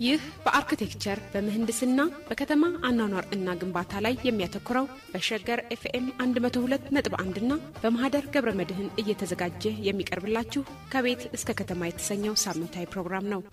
ይህ በአርክቴክቸር በምህንድስና በከተማ አኗኗር እና ግንባታ ላይ የሚያተኩረው በሸገር ኤፍኤም 102.1 እና በማህደር ገብረ መድህን እየተዘጋጀ የሚቀርብላችሁ ከቤት እስከ ከተማ የተሰኘው ሳምንታዊ ፕሮግራም ነው።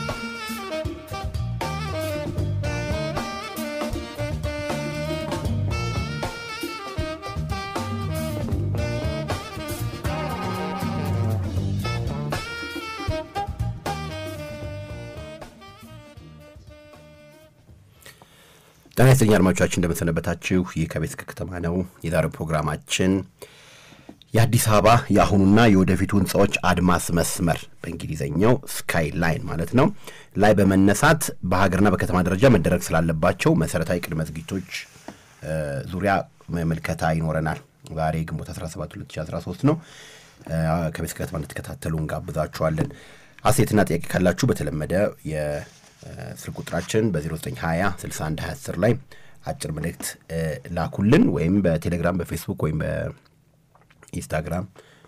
ጤና ይስጥልኝ አድማጮቻችን፣ እንደምንሰነበታችሁ። ይህ ከቤት እስከ ከተማ ነው። የዛሬው ፕሮግራማችን የአዲስ አበባ የአሁኑና የወደፊቱ ህንፃዎች አድማስ መስመር በእንግሊዝኛው ስካይ ላይን ማለት ነው ላይ በመነሳት በሀገርና በከተማ ደረጃ መደረግ ስላለባቸው መሰረታዊ ቅድመ ዝግጅቶች ዙሪያ ምልከታ ይኖረናል። ዛሬ ግንቦት 17 2013 ነው። ከቤት እስከ ከተማ እንድትከታተሉ እንጋብዛችኋለን። አስተያየትና ጥያቄ ካላችሁ በተለመደ ስልክ ቁጥራችን በ0920 61 20 ላይ አጭር መልእክት ላኩልን ወይም በቴሌግራም በፌስቡክ ወይም በኢንስታግራም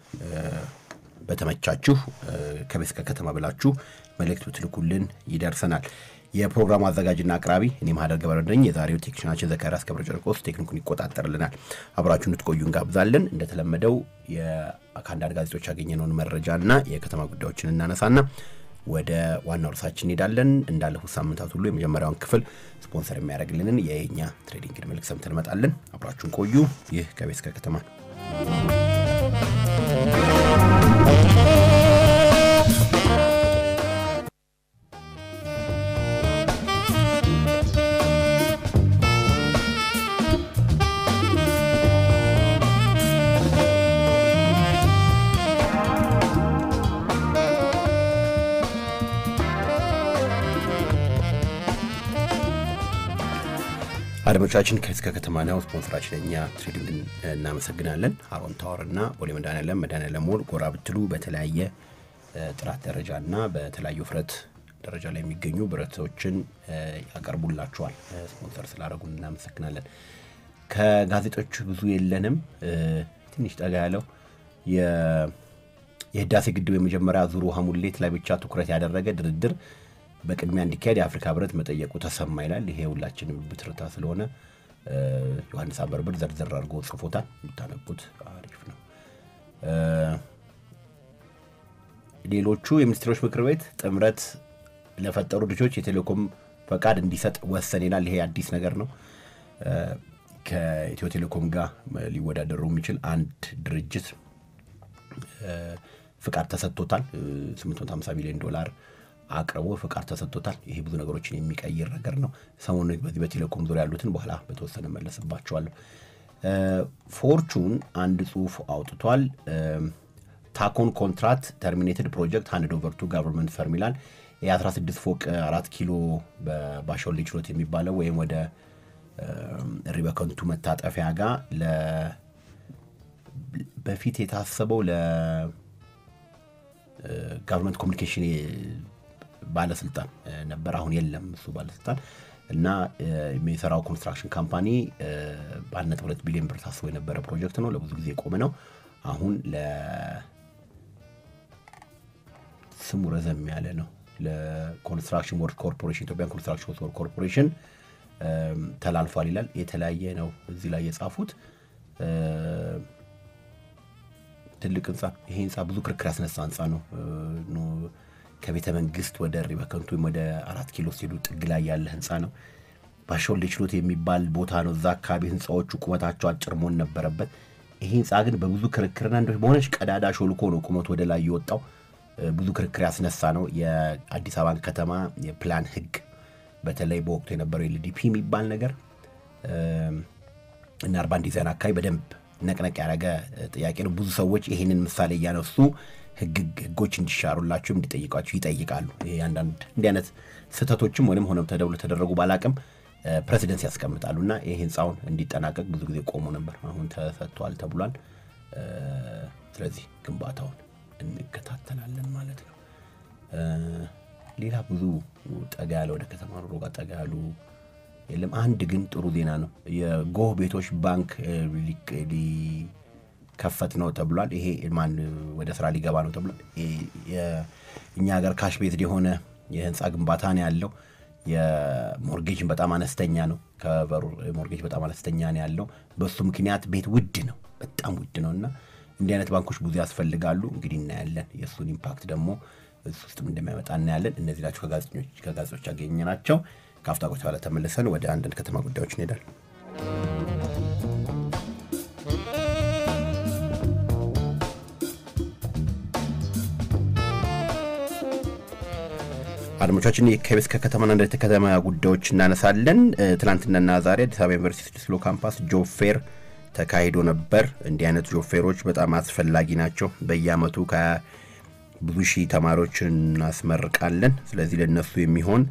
በተመቻችሁ ከቤት እስከ ከተማ ብላችሁ መልእክት ብትልኩልን ይደርሰናል። የፕሮግራሙ አዘጋጅና አቅራቢ እኔ ማህደር ገበረ ነኝ። የዛሬው ቴክኒሽናችን ዘካሪያስ ገብረ ጨርቆስ ቴክኒኩን ይቆጣጠርልናል። አብራችሁ እንድትቆዩ እንጋብዛለን። እንደተለመደው ከአንዳንድ ጋዜጦች ያገኘነውን መረጃና የከተማ ጉዳዮችን እናነሳና ወደ ዋናው ርዕሳችን እንሄዳለን። እንዳለፉት ሳምንታት ሁሉ የመጀመሪያውን ክፍል ስፖንሰር የሚያደርግልንን የኛ ትሬዲንግን መልክ ሰምተን እንመጣለን። አብራችሁን ቆዩ። ይህ ከቤት እስከ ከተማ ነው። አድማጮቻችን ከቤት እስከ ከተማ ነው። ስፖንሰራችን እኛ ትሬዲንግን እናመሰግናለን። አሮን ታወር እና ቦሌ መድኃኔዓለም መድኃኔዓለም ሞል ጎራ ብትሉ በተለያየ ጥራት ደረጃ እና በተለያዩ ውፍረት ደረጃ ላይ የሚገኙ ብረቶችን ያቀርቡላችኋል። ስፖንሰር ስላደረጉን እናመሰግናለን። ከጋዜጦች ብዙ የለንም። ትንሽ ጠጋ ያለው የህዳሴ ግድብ የመጀመሪያ ዙር ውሃ ሙሌት ላይ ብቻ ትኩረት ያደረገ ድርድር በቅድሚያ እንዲካሄድ የአፍሪካ ህብረት መጠየቁ ተሰማ ይላል። ይሄ ሁላችንም ብትርታ ስለሆነ ዮሐንስ አበርብር ዘርዘር አድርጎ ጽፎታል። የምታነቡት አሪፍ ነው። ሌሎቹ የሚኒስትሮች ምክር ቤት ጥምረት ለፈጠሩ ልጆች የቴሌኮም ፈቃድ እንዲሰጥ ወሰን ይላል። ይሄ አዲስ ነገር ነው። ከኢትዮ ቴሌኮም ጋር ሊወዳደሩ የሚችል አንድ ድርጅት ፍቃድ ተሰጥቶታል። 850 ሚሊዮን ዶላር አቅርቦ ፍቃድ ተሰጥቶታል። ይሄ ብዙ ነገሮችን የሚቀይር ነገር ነው። ሰሞኑን በዚህ በቴሌኮም ዙሪያ ያሉትን በኋላ በተወሰነ መለስባቸዋለሁ። ፎርቹን አንድ ጽሁፍ አውጥቷል። ታኮን ኮንትራት ተርሚኔትድ ፕሮጀክት ሃንድ ኦቨር ቱ ጋቨርንመንት ፈርም ይላል። የ16 ፎቅ አራት ኪሎ በባሾሌ ችሎት የሚባለው ወይም ወደ ሪበከንቱ መታጠፊያ ጋር በፊት የታሰበው ለጋቨርንመንት ኮሚኒኬሽን ባለስልጣን ነበር። አሁን የለም እሱ ባለስልጣን እና የሚሰራው ኮንስትራክሽን ካምፓኒ በአንድ ነጥብ ሁለት ቢሊዮን ብር ታስቦ የነበረ ፕሮጀክት ነው። ለብዙ ጊዜ የቆመ ነው። አሁን ለስሙ ረዘም ያለ ነው። ለኮንስትራክሽን ወርክ ኮርፖሬሽን ኢትዮጵያን ኮንስትራክሽን ወርክ ኮርፖሬሽን ተላልፏል ይላል። የተለያየ ነው እዚህ ላይ የጻፉት ትልቅ ህንፃ። ይሄ ህንፃ ብዙ ክርክር ያስነሳ ህንፃ ነው። ከቤተ መንግስት ወደ ሪበከንቱ ወይም ወደ አራት ኪሎ ሲሄዱ ጥግ ላይ ያለ ህንፃ ነው። ባሾሌ ችሎት የሚባል ቦታ ነው። እዛ አካባቢ ህንፃዎቹ ቁመታቸው አጭር መሆን ነበረበት። ይሄ ህንፃ ግን በብዙ ክርክርና እንደ በሆነች ቀዳዳ ሾልኮ ነው ቁመቱ ወደ ላይ የወጣው። ብዙ ክርክር ያስነሳ ነው። የአዲስ አበባን ከተማ የፕላን ህግ በተለይ በወቅቱ የነበረው ኤልዲፒ የሚባል ነገር እና አርባን ዲዛይን አካባቢ በደንብ ነቅነቅ ያደረገ ጥያቄ ነው። ብዙ ሰዎች ይሄንን ምሳሌ እያነሱ ህጎች እንዲሻሩላቸው እንዲጠይቋቸው ይጠይቃሉ። ይሄ አንዳንድ እንዲህ አይነት ስህተቶችም ወይም ሆነም ተደብሎ ተደረጉ ባላቅም ፕሬዚደንስ ያስቀምጣሉ እና ይህ ህንፃውን እንዲጠናቀቅ ብዙ ጊዜ ቆሞ ነበር። አሁን ተሰጥቷል ተብሏል። ስለዚህ ግንባታውን እንከታተላለን ማለት ነው። ሌላ ብዙ ጠጋ ያለ ወደ ከተማ ኑሮ ጋር ጠጋ ያሉ የለም። አንድ ግን ጥሩ ዜና ነው። የጎህ ቤቶች ባንክ ሊከፈት ነው ተብሏል። ይሄ ማን ወደ ስራ ሊገባ ነው ተብሏል። እኛ ሀገር ካሽ ቤዝድ የሆነ የህንፃ ግንባታ ነው ያለው። የሞርጌጅን በጣም አነስተኛ ነው። ከበሩ ሞርጌጅ በጣም አነስተኛ ነው ያለው። በሱ ምክንያት ቤት ውድ ነው፣ በጣም ውድ ነው እና እንዲህ አይነት ባንኮች ብዙ ያስፈልጋሉ። እንግዲህ እናያለን። የእሱን ኢምፓክት ደግሞ እሱ ውስጥም እንደሚያመጣ እናያለን። እነዚህ ናቸው ከጋዜጦች ያገኘ ናቸው። ከአፍታ ቆይታ በኋላ ተመልሰን ወደ አንዳንድ ከተማ ጉዳዮች እንሄዳለን። አድማጮቻችን ከቤት ከከተማና እንደ ከተማ ጉዳዮች እናነሳለን። ትናንትናና ዛሬ አዲስ አበባ ዩኒቨርሲቲ ስድስት ኪሎ ካምፓስ ጆብ ፌር ተካሂዶ ነበር። እንዲህ አይነት ጆብ ፌሮች በጣም አስፈላጊ ናቸው። በየአመቱ ከብዙ ሺህ ተማሪዎችን እናስመርቃለን። ስለዚህ ለነሱ የሚሆን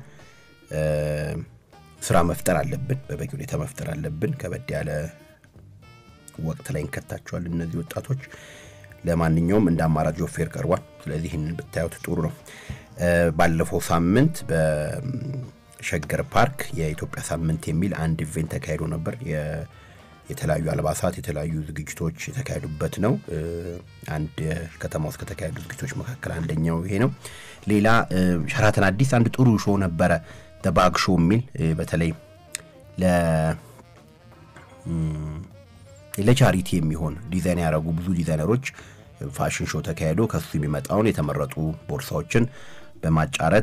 ስራ መፍጠር አለብን፣ በበቂ ሁኔታ መፍጠር አለብን። ከበድ ያለ ወቅት ላይ እንከታቸዋል እነዚህ ወጣቶች። ለማንኛውም እንደ አማራጭ ጆብ ፌር ቀርቧል። ስለዚህ ይህንን ብታዩት ጥሩ ነው። ባለፈው ሳምንት በሸገር ፓርክ የኢትዮጵያ ሳምንት የሚል አንድ ኢቬንት ተካሂዶ ነበር። የተለያዩ አልባሳት፣ የተለያዩ ዝግጅቶች የተካሄዱበት ነው። አንድ ከተማ ውስጥ ከተካሄዱ ዝግጅቶች መካከል አንደኛው ይሄ ነው። ሌላ ሸራተን አዲስ አንድ ጥሩ ሾው ነበረ፣ ባግ ሾው የሚል በተለይ ለቻሪቲ የሚሆን ዲዛይን ያደረጉ ብዙ ዲዛይነሮች ፋሽን ሾው ተካሂዶ ከሱ የሚመጣውን የተመረጡ ቦርሳዎችን በማጫረት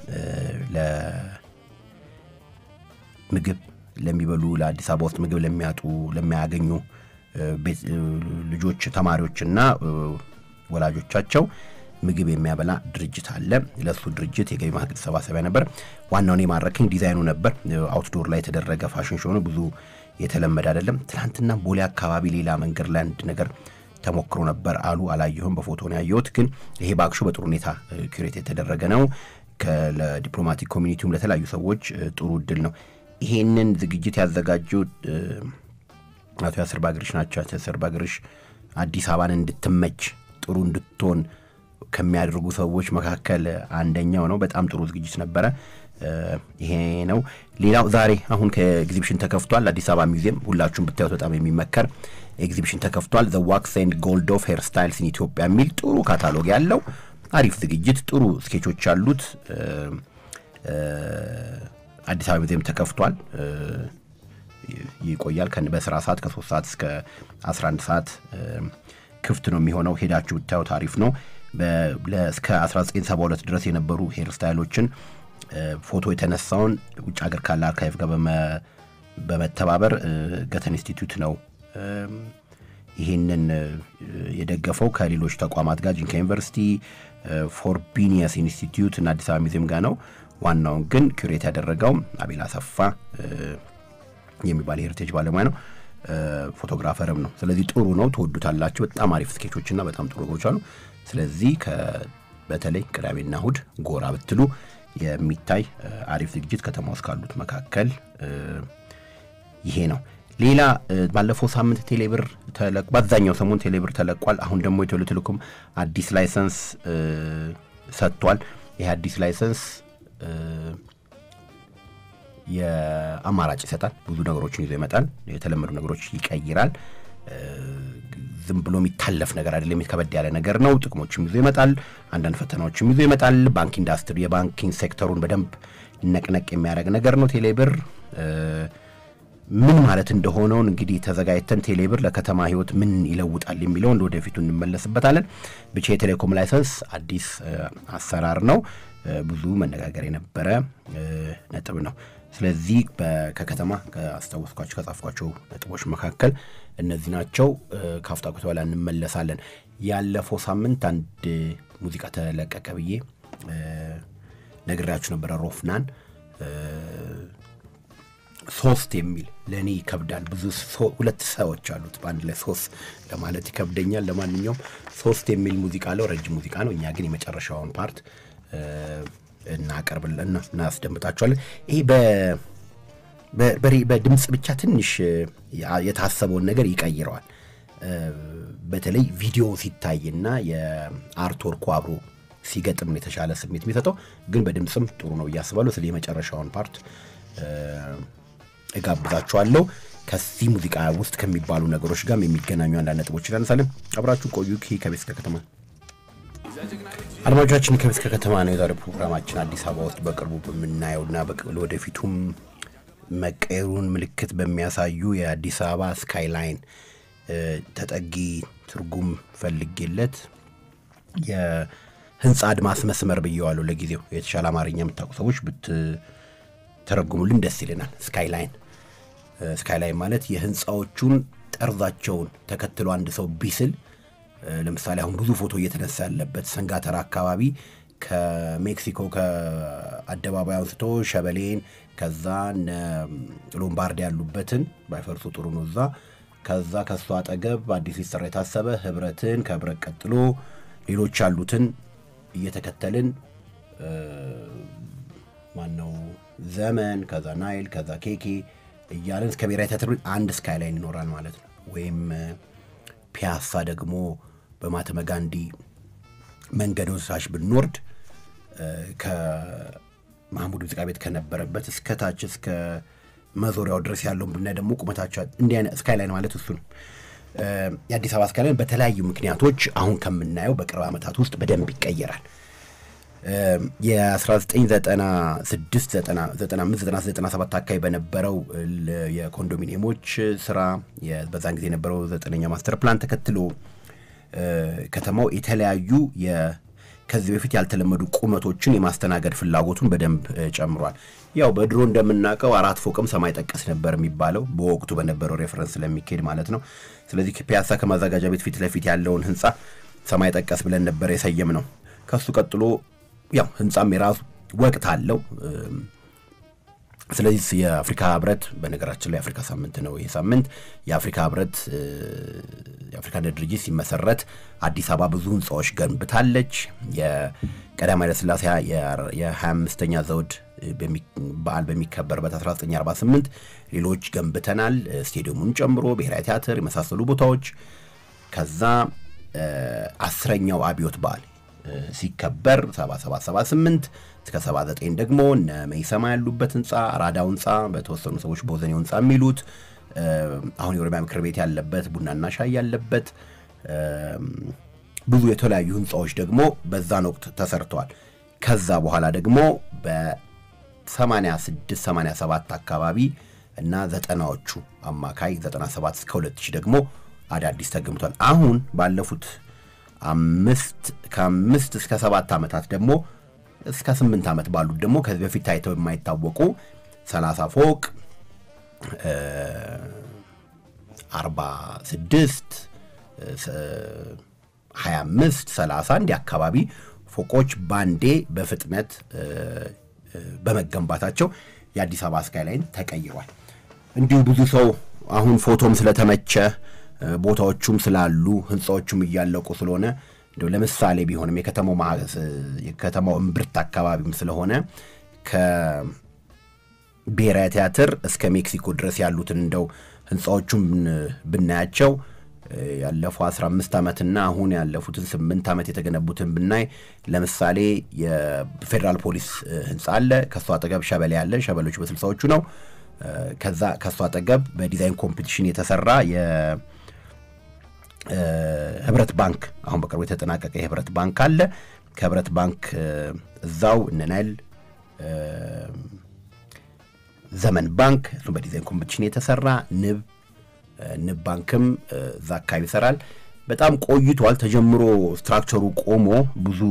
ለምግብ ለሚበሉ ለአዲስ አበባ ውስጥ ምግብ ለሚያጡ ለሚያገኙ ልጆች ተማሪዎችና ወላጆቻቸው ምግብ የሚያበላ ድርጅት አለ። ለእሱ ድርጅት የገቢ ማሰባሰቢያ ነበር። ዋናውን የማረከኝ ዲዛይኑ ነበር። አውትዶር ላይ የተደረገ ፋሽን ሾው ነው። ብዙ የተለመደ አይደለም። ትናንትና ቦሌ አካባቢ ሌላ መንገድ ላይ አንድ ነገር ተሞክሮ ነበር አሉ። አላየሁም፣ በፎቶ ነው ያየሁት። ግን ይሄ ባክሾ በጥሩ ሁኔታ ኩሬት የተደረገ ነው። ለዲፕሎማቲክ ኮሚኒቲውም ለተለያዩ ሰዎች ጥሩ እድል ነው። ይሄንን ዝግጅት ያዘጋጁት አቶ ያስር ባግርሽ ናቸው። አቶ ያስር ባግርሽ አዲስ አበባን እንድትመች ጥሩ እንድትሆን ከሚያደርጉ ሰዎች መካከል አንደኛው ነው። በጣም ጥሩ ዝግጅት ነበረ። ይሄ ነው። ሌላው ዛሬ አሁን ከኤግዚቢሽን ተከፍቷል። አዲስ አበባ ሚውዚየም ሁላችሁም ብታዩት በጣም የሚመከር ኤግዚቢሽን ተከፍቷል። ዘ ዋክስ ኤንድ ጎልድ ኦፍ ሄር ስታይልስ ኢን ኢትዮጵያ የሚል ጥሩ ካታሎግ ያለው አሪፍ ዝግጅት፣ ጥሩ ስኬቾች ያሉት አዲስ አበባ ሚውዚየም ተከፍቷል። ይቆያል። በስራ ሰዓት ከሶስት ሰዓት እስከ 11 ሰዓት ክፍት ነው የሚሆነው። ሄዳችሁ ብታዩት አሪፍ ነው። እስከ 1972 ድረስ የነበሩ ሄር ስታይሎችን ፎቶ የተነሳውን ውጭ ሀገር ካለ አርካይቭ ጋር በመተባበር ገተን ኢንስቲትዩት ነው ይህንን የደገፈው ከሌሎች ተቋማት ጋር ጂንካ ዩኒቨርሲቲ፣ ፎርቢኒየስ ኢንስቲትዩት እና አዲስ አበባ ሚዚየም ጋር ነው። ዋናውን ግን ኩሬት ያደረገው አቤል አሰፋ የሚባል የሄሪቴጅ ባለሙያ ነው። ፎቶግራፈርም ነው። ስለዚህ ጥሩ ነው፣ ትወዱታላችሁ። በጣም አሪፍ ስኬቾችና በጣም ጥሩ ነገሮች አሉ። ስለዚህ በተለይ ቅዳሜና እሁድ ጎራ ብትሉ የሚታይ አሪፍ ዝግጅት ከተማ ውስጥ ካሉት መካከል ይሄ ነው። ሌላ ባለፈው ሳምንት ቴሌብር በአብዛኛው ሰሞን ቴሌብር ተለቋል። አሁን ደግሞ ኢትዮ ቴሌኮም አዲስ ላይሰንስ ሰጥቷል። ይህ አዲስ ላይሰንስ የአማራጭ ይሰጣል። ብዙ ነገሮችን ይዞ ይመጣል። የተለመዱ ነገሮች ይቀይራል። ዝም ብሎ የሚታለፍ ነገር አይደለም። ከበድ ያለ ነገር ነው። ጥቅሞችም ይዞ ይመጣል። አንዳንድ ፈተናዎችም ይዞ ይመጣል። ባንክ ኢንዱስትሪ የባንኪንግ ሴክተሩን በደንብ ነቅነቅ የሚያደርግ ነገር ነው። ቴሌብር ምን ማለት እንደሆነውን እንግዲህ ተዘጋጅተን ቴሌብር ለከተማ ሕይወት ምን ይለውጣል የሚለውን ወደፊቱ እንመለስበታለን። ብቻ የቴሌኮም ላይሰንስ አዲስ አሰራር ነው። ብዙ መነጋገር የነበረ ነጥብ ነው። ስለዚህ ከከተማ ከአስታወስኳቸው ከጻፍኳቸው ነጥቦች መካከል እነዚህ ናቸው። ከአፍታ ቆይታ በኋላ እንመለሳለን። ያለፈው ሳምንት አንድ ሙዚቃ ተለቀቀ ብዬ ነግሬያችሁ ነበረ። ሮፍናን ሶስት የሚል ለእኔ ይከብዳል። ብዙ ሁለት ሰዎች አሉት በአንድ ላይ ሶስት ለማለት ይከብደኛል። ለማንኛውም ሶስት የሚል ሙዚቃ አለው። ረጅም ሙዚቃ ነው። እኛ ግን የመጨረሻውን ፓርት እናቀርብልና እናስደምጣቸዋለን። ይሄ በድምፅ ብቻ ትንሽ የታሰበውን ነገር ይቀይረዋል። በተለይ ቪዲዮ ሲታይና የአርትወርኩ አብሮ ሲገጥም የተሻለ ስሜት የሚሰጠው ግን በድምፅም ጥሩ ነው እያስባለሁ። ስለ የመጨረሻውን ፓርት እጋብዛችኋለሁ። ከዚህ ሙዚቃ ውስጥ ከሚባሉ ነገሮች ጋር የሚገናኙ አንዳንድ ነጥቦች እናነሳለን። አብራችሁ ቆዩ። ከቤት እስከ ከተማ አድማጮቻችን ከቤት ከከተማ ነው። የዛሬ ፕሮግራማችን አዲስ አበባ ውስጥ በቅርቡ በምናየውና ወደፊቱም መቀየሩን ምልክት በሚያሳዩ የአዲስ አበባ ስካይላይን ተጠጊ ትርጉም ፈልጌለት የህንፃ አድማስ መስመር ብየዋለሁ። ለጊዜው የተሻለ አማርኛ የምታውቁ ሰዎች ብትተረጉሙልን ደስ ይለናል። ስካይላይን ስካይላይን ማለት የህንፃዎቹን ጠርዛቸውን ተከትሎ አንድ ሰው ቢስል ለምሳሌ አሁን ብዙ ፎቶ እየተነሳ ያለበት ሰንጋተራ አካባቢ ከሜክሲኮ ከአደባባይ አንስቶ ሸበሌን ከዛ ሎምባርድ ያሉበትን ባይፈርሱ ጥሩ ነው። እዛ ከዛ ከእሱ አጠገብ አዲስ ሊሰራ የታሰበ ህብረትን ከህብረት ቀጥሎ ሌሎች ያሉትን እየተከተልን ማነው ዘመን ከዛ ናይል ከዛ ኬኬ እያለን እስከ ብሔራዊ ቲያትር አንድ ስካይላይን ይኖራል ማለት ነው። ወይም ፒያሳ ደግሞ በማህተመ ጋንዲ መንገድ ወሳሽ ብንወርድ ከማህሙድ ሙዚቃ ቤት ከነበረበት እስከ ታች እስከ መዞሪያው ድረስ ያለውን ብናይ ደግሞ ቁመታቸው እንዲህ አይነት ስካይላይን ማለት እሱ ነው። የአዲስ አበባ ስካይላይን በተለያዩ ምክንያቶች አሁን ከምናየው በቅርብ ዓመታት ውስጥ በደንብ ይቀየራል። የ1996 አካባቢ በነበረው የኮንዶሚኒየሞች ስራ በዛን ጊዜ የነበረው ዘጠነኛ ማስተር ፕላን ተከትሎ ከተማው የተለያዩ ከዚህ በፊት ያልተለመዱ ቁመቶችን የማስተናገድ ፍላጎቱን በደንብ ጨምሯል። ያው በድሮ እንደምናውቀው አራት ፎቅም ሰማይ ጠቀስ ነበር የሚባለው በወቅቱ በነበረው ሬፈረንስ ስለሚካሄድ ማለት ነው። ስለዚህ ፒያሳ ከማዘጋጃ ቤት ፊት ለፊት ያለውን ህንፃ ሰማይ ጠቀስ ብለን ነበር የሰየም ነው። ከሱ ቀጥሎ ያው ህንፃም የራሱ ወቅት አለው። ስለዚህ የአፍሪካ ህብረት በነገራችን ላይ የአፍሪካ ሳምንት ነው ይህ ሳምንት። የአፍሪካ ህብረት የአፍሪካ አንድነት ድርጅት ሲመሰረት አዲስ አበባ ብዙ ህንፃዎች ገንብታለች። የቀዳማዊ ኃይለ ሥላሴ የ25ኛ ዘውድ በዓል በሚከበርበት 1948 ሌሎች ገንብተናል፣ ስቴዲየሙን ጨምሮ ብሔራዊ ቲያትር የመሳሰሉ ቦታዎች። ከዛ አስረኛው አብዮት በዓል ሲከበር 7778 እስከ 79 ደግሞ እነ መይሰማ ያሉበት ህንፃ አራዳው ህንፃ በተወሰኑ ሰዎች ቦዘኔው ህንፃ የሚሉት አሁን የኦሮሚያ ምክር ቤት ያለበት ቡናና ሻይ ያለበት ብዙ የተለያዩ ህንፃዎች ደግሞ በዛን ወቅት ተሰርተዋል። ከዛ በኋላ ደግሞ በ86 87 አካባቢ እና ዘጠናዎቹ አማካይ 97 እስከ 2000 ደግሞ አዳዲስ ተገምቷል። አሁን ባለፉት አምስት ከአምስት እስከ ሰባት ዓመታት ደግሞ እስከ ስምንት ዓመት ባሉት ደግሞ ከዚህ በፊት ታይተው የማይታወቁ ሰላሳ ፎቅ አርባ ስድስት ሀያ አምስት ሰላሳ እንዲህ አካባቢ ፎቆች ባንዴ በፍጥነት በመገንባታቸው የአዲስ አበባ ስካይላይን ተቀይሯል። እንዲሁ ብዙ ሰው አሁን ፎቶም ስለተመቸ ቦታዎቹም ስላሉ ህንፃዎቹም እያለቁ ስለሆነ እንደው ለምሳሌ ቢሆንም የከተማው የከተማው እምብርት አካባቢም ስለሆነ ከብሔራዊ ቲያትር እስከ ሜክሲኮ ድረስ ያሉትን እንደው ህንፃዎቹም ብናያቸው ያለፈው 15 ዓመትና አሁን ያለፉትን ስምንት ዓመት የተገነቡትን ብናይ ለምሳሌ የፌዴራል ፖሊስ ህንፃ አለ። ከእሱ አጠገብ ሸበሌ አለ። ሸበሌዎች በስልሳዎቹ ነው። ከዛ ከእሱ አጠገብ በዲዛይን ኮምፒቲሽን የተሰራ ህብረት ባንክ አሁን በቅርቡ የተጠናቀቀ የህብረት ባንክ አለ። ከህብረት ባንክ እዛው እነናይል ዘመን ባንክ እሱም በዲዛይን ኮምፒቲሽን የተሰራ ንብ ንብ ባንክም እዛ አካባቢ ይሰራል። በጣም ቆይቷል ተጀምሮ ስትራክቸሩ ቆሞ ብዙ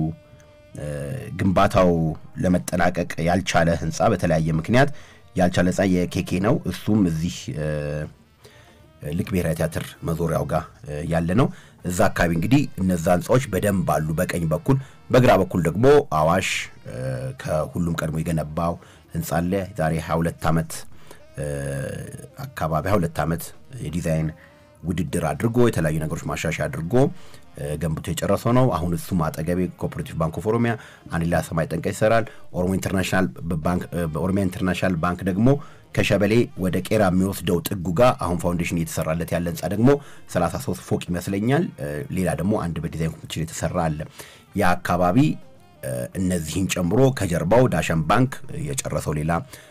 ግንባታው ለመጠናቀቅ ያልቻለ ህንፃ በተለያየ ምክንያት ያልቻለ ህንፃ የኬኬ ነው። እሱም እዚህ ልክ ብሔራዊ ቲያትር መዞሪያው ጋር ያለ ነው። እዛ አካባቢ እንግዲህ እነዛ ህንፃዎች በደንብ አሉ በቀኝ በኩል። በግራ በኩል ደግሞ አዋሽ ከሁሉም ቀድሞ የገነባው ህንፃ አለ። ዛሬ 22 ዓመት አካባቢ 22 ዓመት የዲዛይን ውድድር አድርጎ የተለያዩ ነገሮች ማሻሻያ አድርጎ ገንብቶ የጨረሰው ነው። አሁን እሱም አጠገቤ ኮኦፐሬቲቭ ባንክ ኦፍ ኦሮሚያ አንድ ሌላ ሰማይ ጠንቀ ይሰራል። ኦሮሞ ኢንተርናሽናል ባንክ በኦሮሚያ ኢንተርናሽናል ባንክ ደግሞ ከሸበሌ ወደ ቄራ የሚወስደው ጥጉ ጋር አሁን ፋውንዴሽን እየተሰራለት ያለ ህንፃ ደግሞ 33 ፎቅ ይመስለኛል። ሌላ ደግሞ አንድ በዲዛይን ኮምፒቲሽን የተሰራ አለ። ያ አካባቢ እነዚህን ጨምሮ ከጀርባው ዳሸን ባንክ የጨረሰው ሌላ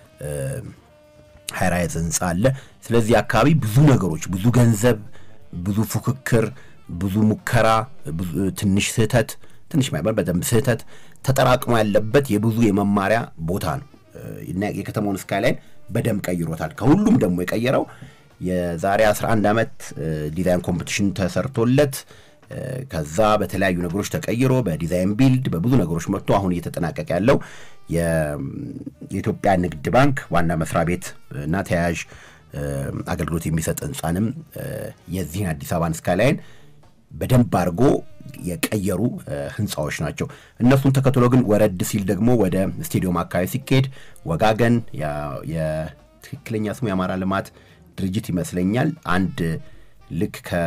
ሃይራይዝ ህንፃ አለ። ስለዚህ አካባቢ ብዙ ነገሮች፣ ብዙ ገንዘብ፣ ብዙ ፉክክር፣ ብዙ ሙከራ፣ ትንሽ ስህተት ትንሽ ማይበር በደንብ ስህተት ተጠራቅሞ ያለበት የብዙ የመማሪያ ቦታ ነው እና የከተማውን ስካይላይን በደንብ ቀይሮታል። ከሁሉም ደግሞ የቀየረው የዛሬ 11 ዓመት ዲዛይን ኮምፒቲሽን ተሰርቶለት ከዛ በተለያዩ ነገሮች ተቀይሮ በዲዛይን ቢልድ በብዙ ነገሮች መጥቶ አሁን እየተጠናቀቀ ያለው የኢትዮጵያ ንግድ ባንክ ዋና መስሪያ ቤት እና ተያያዥ አገልግሎት የሚሰጥ ህንፃንም የዚህን አዲስ አበባን ስካይላይን በደንብ አድርጎ የቀየሩ ህንፃዎች ናቸው። እነሱን ተከትሎ ግን ወረድ ሲል ደግሞ ወደ ስቴዲየም አካባቢ ሲካሄድ ወጋገን የትክክለኛ ስሙ የአማራ ልማት ድርጅት ይመስለኛል አንድ ልክ ከ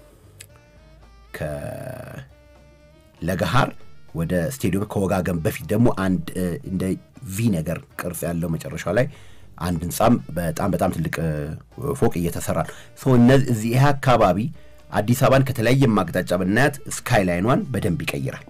ከለገሃር ወደ ስቴዲየም ከወጋገን በፊት ደግሞ አንድ እንደ ቪ ነገር ቅርጽ ያለው መጨረሻ ላይ አንድ ህንፃም በጣም በጣም ትልቅ ፎቅ እየተሰራ ነው። እነዚህ ይህ አካባቢ አዲስ አበባን ከተለያየ አቅጣጫ ብናያት ስካይላይኗን በደንብ ይቀይራል።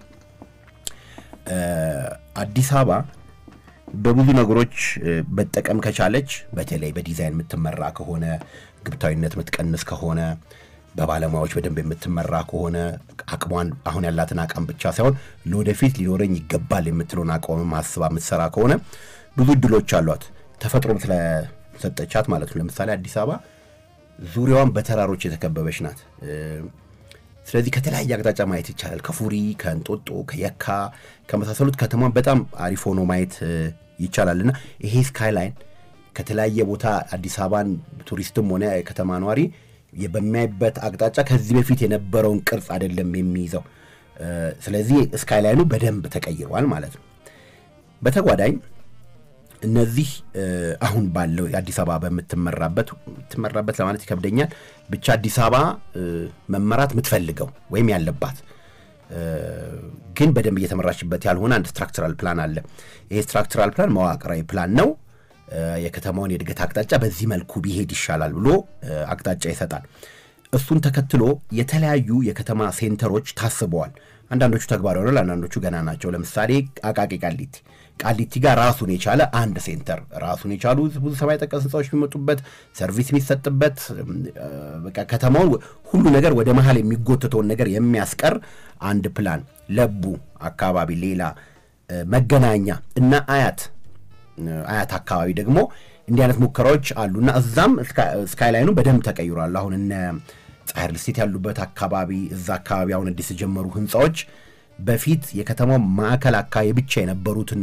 አዲስ አበባ በብዙ ነገሮች መጠቀም ከቻለች በተለይ በዲዛይን የምትመራ ከሆነ ግብታዊነት የምትቀንስ ከሆነ በባለሙያዎች በደንብ የምትመራ ከሆነ አቅሟን አሁን ያላትን አቋም ብቻ ሳይሆን ለወደፊት ሊኖረኝ ይገባል የምትለውን አቋምም አስባ የምትሰራ ከሆነ ብዙ እድሎች አሏት። ተፈጥሮም ስለሰጠቻት ማለት ነው። ለምሳሌ አዲስ አበባ ዙሪያዋን በተራሮች የተከበበች ናት። ስለዚህ ከተለያየ አቅጣጫ ማየት ይቻላል። ከፉሪ፣ ከእንጦጦ፣ ከየካ ከመሳሰሉት ከተማን በጣም አሪፍ ሆኖ ማየት ይቻላልና ይሄ ስካይላይን ከተለያየ ቦታ አዲስ አበባን ቱሪስትም ሆነ የከተማ ነዋሪ በሚያይበት አቅጣጫ ከዚህ በፊት የነበረውን ቅርጽ አይደለም የሚይዘው። ስለዚህ ስካይላይኑ በደንብ ተቀይሯል ማለት ነው። በተጓዳኝ እነዚህ አሁን ባለው የአዲስ አበባ በምትመራበት ትመራበት ለማለት ይከብደኛል። ብቻ አዲስ አበባ መመራት የምትፈልገው ወይም ያለባት ግን በደንብ እየተመራችበት ያልሆነ አንድ ስትራክቸራል ፕላን አለ። ይሄ ስትራክቸራል ፕላን መዋቅራዊ ፕላን ነው። የከተማውን የእድገት አቅጣጫ በዚህ መልኩ ቢሄድ ይሻላል ብሎ አቅጣጫ ይሰጣል። እሱን ተከትሎ የተለያዩ የከተማ ሴንተሮች ታስበዋል። አንዳንዶቹ ተግባራዊ ሆነዋል፣ አንዳንዶቹ ገና ናቸው። ለምሳሌ አቃቂ ቃሊቲ ቃሊቲ ጋር ራሱን የቻለ አንድ ሴንተር ራሱን የቻሉ ብዙ ሰማይ ጠቀስ ህንፃዎች የሚመጡበት ሰርቪስ የሚሰጥበት በቃ ከተማውን ሁሉ ነገር ወደ መሀል የሚጎትተውን ነገር የሚያስቀር አንድ ፕላን ለቡ አካባቢ ሌላ መገናኛ እና አያት አያት አካባቢ ደግሞ እንዲህ አይነት ሙከራዎች አሉና እዛም ስካይላይኑ በደንብ ተቀይሯል። አሁን እነ ፀሐይ ሪል ስቴት ያሉበት አካባቢ እዛ አካባቢ አሁን አዲስ የጀመሩ ህንፃዎች በፊት የከተማው ማዕከል አካባቢ ብቻ የነበሩትን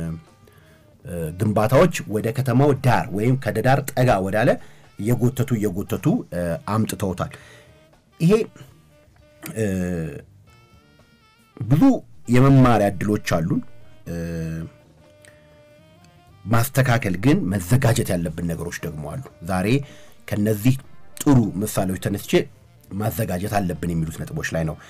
ግንባታዎች ወደ ከተማው ዳር ወይም ከዳር ጠጋ ወዳለ እየጎተቱ እየጎተቱ አምጥተውታል። ይሄ ብዙ የመማሪያ እድሎች አሉን። ማስተካከል ግን መዘጋጀት ያለብን ነገሮች ደግሞ አሉ። ዛሬ ከነዚህ ጥሩ ምሳሌዎች ተነስቼ ማዘጋጀት አለብን የሚሉት ነጥቦች ላይ ነው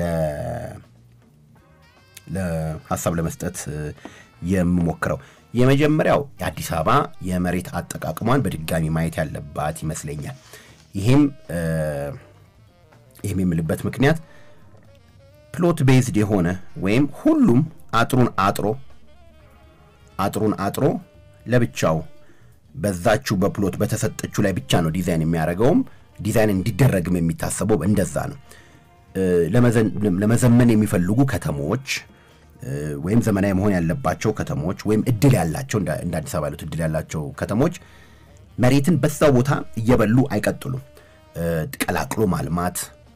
ለሀሳብ ለመስጠት የምሞክረው። የመጀመሪያው የአዲስ አበባ የመሬት አጠቃቅሟን በድጋሚ ማየት ያለባት ይመስለኛል። ይሄም ይህም የምልበት ምክንያት ፕሎት ቤዝድ የሆነ ወይም ሁሉም አጥሩን አጥሮ አጥሩን አጥሮ ለብቻው በዛችው በፕሎት በተሰጠችው ላይ ብቻ ነው ዲዛይን የሚያደርገውም ዲዛይን እንዲደረግም የሚታሰበው እንደዛ ነው። ለመዘመን የሚፈልጉ ከተሞች ወይም ዘመናዊ መሆን ያለባቸው ከተሞች ወይም እድል ያላቸው እንደ አዲስ አበባ ያሉት እድል ያላቸው ከተሞች መሬትን በዛው ቦታ እየበሉ አይቀጥሉም። ቀላቅሎ ማልማት፣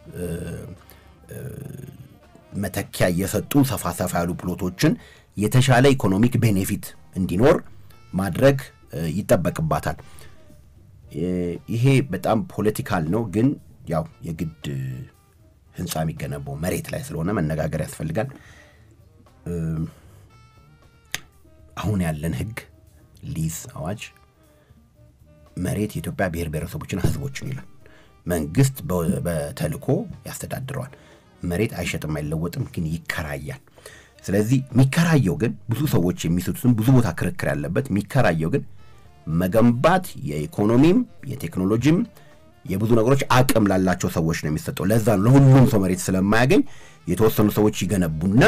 መተኪያ እየሰጡ ሰፋ ሰፋ ያሉ ፕሎቶችን የተሻለ ኢኮኖሚክ ቤኔፊት እንዲኖር ማድረግ ይጠበቅባታል። ይሄ በጣም ፖለቲካል ነው፣ ግን ያው የግድ ህንፃ የሚገነባው መሬት ላይ ስለሆነ መነጋገር ያስፈልጋል። አሁን ያለን ህግ ሊዝ አዋጅ መሬት የኢትዮጵያ ብሔር ብሔረሰቦችና ህዝቦችን ይላል። መንግስት በተልኮ ያስተዳድረዋል። መሬት አይሸጥም አይለወጥም፣ ግን ይከራያል። ስለዚህ የሚከራየው ግን ብዙ ሰዎች የሚስቱትም ብዙ ቦታ ክርክር ያለበት የሚከራየው ግን መገንባት የኢኮኖሚም የቴክኖሎጂም የብዙ ነገሮች አቅም ላላቸው ሰዎች ነው የሚሰጠው። ለዛ ነው ለሁሉም ሰው መሬት ስለማያገኝ የተወሰኑ ሰዎች ይገነቡና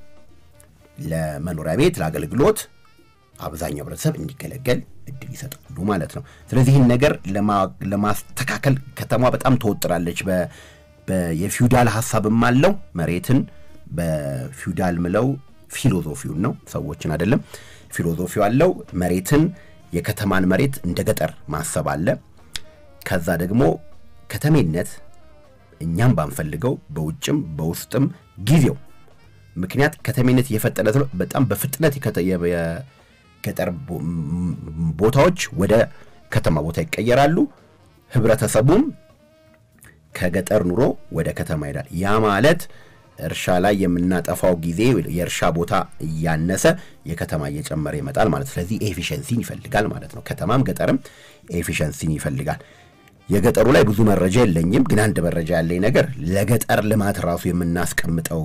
ለመኖሪያ ቤት ለአገልግሎት አብዛኛው ህብረተሰብ እንዲገለገል እድል ይሰጣሉ ማለት ነው። ስለዚህ ይህን ነገር ለማስተካከል ከተማ በጣም ተወጥራለች። የፊውዳል ሀሳብም አለው መሬትን በፊውዳል ምለው ፊሎዞፊውን ነው፣ ሰዎችን አይደለም። ፊሎዞፊው አለው። መሬትን የከተማን መሬት እንደ ገጠር ማሰብ አለ። ከዛ ደግሞ ከተሜነት እኛም ባንፈልገው በውጭም በውስጥም ጊዜው ምክንያት ከተሜነት እየፈጠነ ስለ በጣም በፍጥነት የገጠር ቦታዎች ወደ ከተማ ቦታ ይቀየራሉ። ህብረተሰቡም ከገጠር ኑሮ ወደ ከተማ ይሄዳል። ያ ማለት እርሻ ላይ የምናጠፋው ጊዜ የእርሻ ቦታ እያነሰ የከተማ እየጨመረ ይመጣል ማለት ስለዚህ ኤፊሽንሲን ይፈልጋል ማለት ነው። ከተማም ገጠርም ኤፊሽንሲን ይፈልጋል። የገጠሩ ላይ ብዙ መረጃ የለኝም፣ ግን አንድ መረጃ ያለኝ ነገር ለገጠር ልማት ራሱ የምናስቀምጠው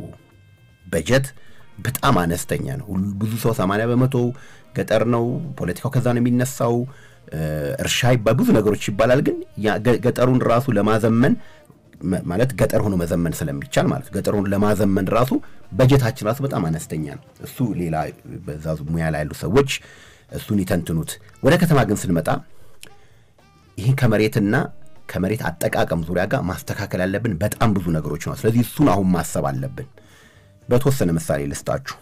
በጀት በጣም አነስተኛ ነው። ብዙ ሰው ሰማንያ በመቶ ገጠር ነው፣ ፖለቲካው ከዛ ነው የሚነሳው። እርሻ ብዙ ነገሮች ይባላል፣ ግን ገጠሩን ራሱ ለማዘመን ማለት ገጠር ሆኖ መዘመን ስለሚቻል ማለት ገጠሩን ለማዘመን ራሱ በጀታችን ራሱ በጣም አነስተኛ ነው። እሱ ሌላ በዛ ሙያ ላይ ያሉ ሰዎች እሱን ይተንትኑት። ወደ ከተማ ግን ስንመጣ ይህን ከመሬትና ከመሬት አጠቃቀም ዙሪያ ጋር ማስተካከል ያለብን በጣም ብዙ ነገሮች ነው። ስለዚህ እሱን አሁን ማሰብ አለብን። በተወሰነ ምሳሌ ልስጣችሁ።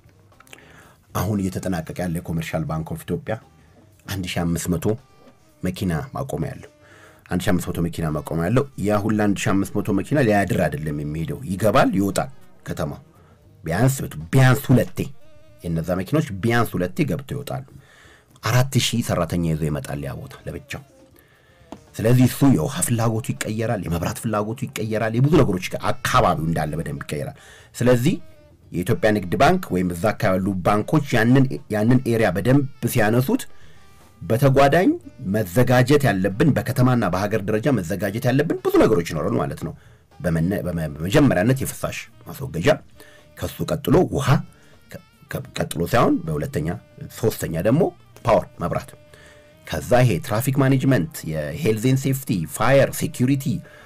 አሁን እየተጠናቀቀ ያለ የኮሜርሻል ባንክ ኦፍ ኢትዮጵያ 1500 መኪና ማቆሚያ ያለው 1500 መኪና ማቆሚያ ያለው ያ ሁላ 1500 መኪና ሊያድር አይደለም የሚሄደው፣ ይገባል ይወጣል። ከተማው ቢያንስ ቢያንስ ሁለቴ የነዛ መኪኖች ቢያንስ ሁለቴ ገብተው ይወጣሉ። አራት ሺህ ሰራተኛ ይዞ ይመጣል ያ ቦታ ለብቻው። ስለዚህ እሱ የውሃ ፍላጎቱ ይቀየራል፣ የመብራት ፍላጎቱ ይቀየራል፣ የብዙ ነገሮች አካባቢው እንዳለ በደንብ ይቀየራል። ስለዚህ የኢትዮጵያ ንግድ ባንክ ወይም እዛ አካባቢ ያሉ ባንኮች ያንን ኤሪያ በደንብ ሲያነሱት በተጓዳኝ መዘጋጀት ያለብን በከተማና በሀገር ደረጃ መዘጋጀት ያለብን ብዙ ነገሮች ይኖራሉ ማለት ነው። በመጀመሪያነት የፍሳሽ ማስወገጃ፣ ከሱ ቀጥሎ ውሃ፣ ቀጥሎ ሳይሆን በሁለተኛ ሶስተኛ ደግሞ ፓወር መብራት፣ ከዛ ይሄ ትራፊክ ማኔጅመንት፣ የሄልዜን ሴፍቲ፣ ፋየር ሴኪሪቲ፣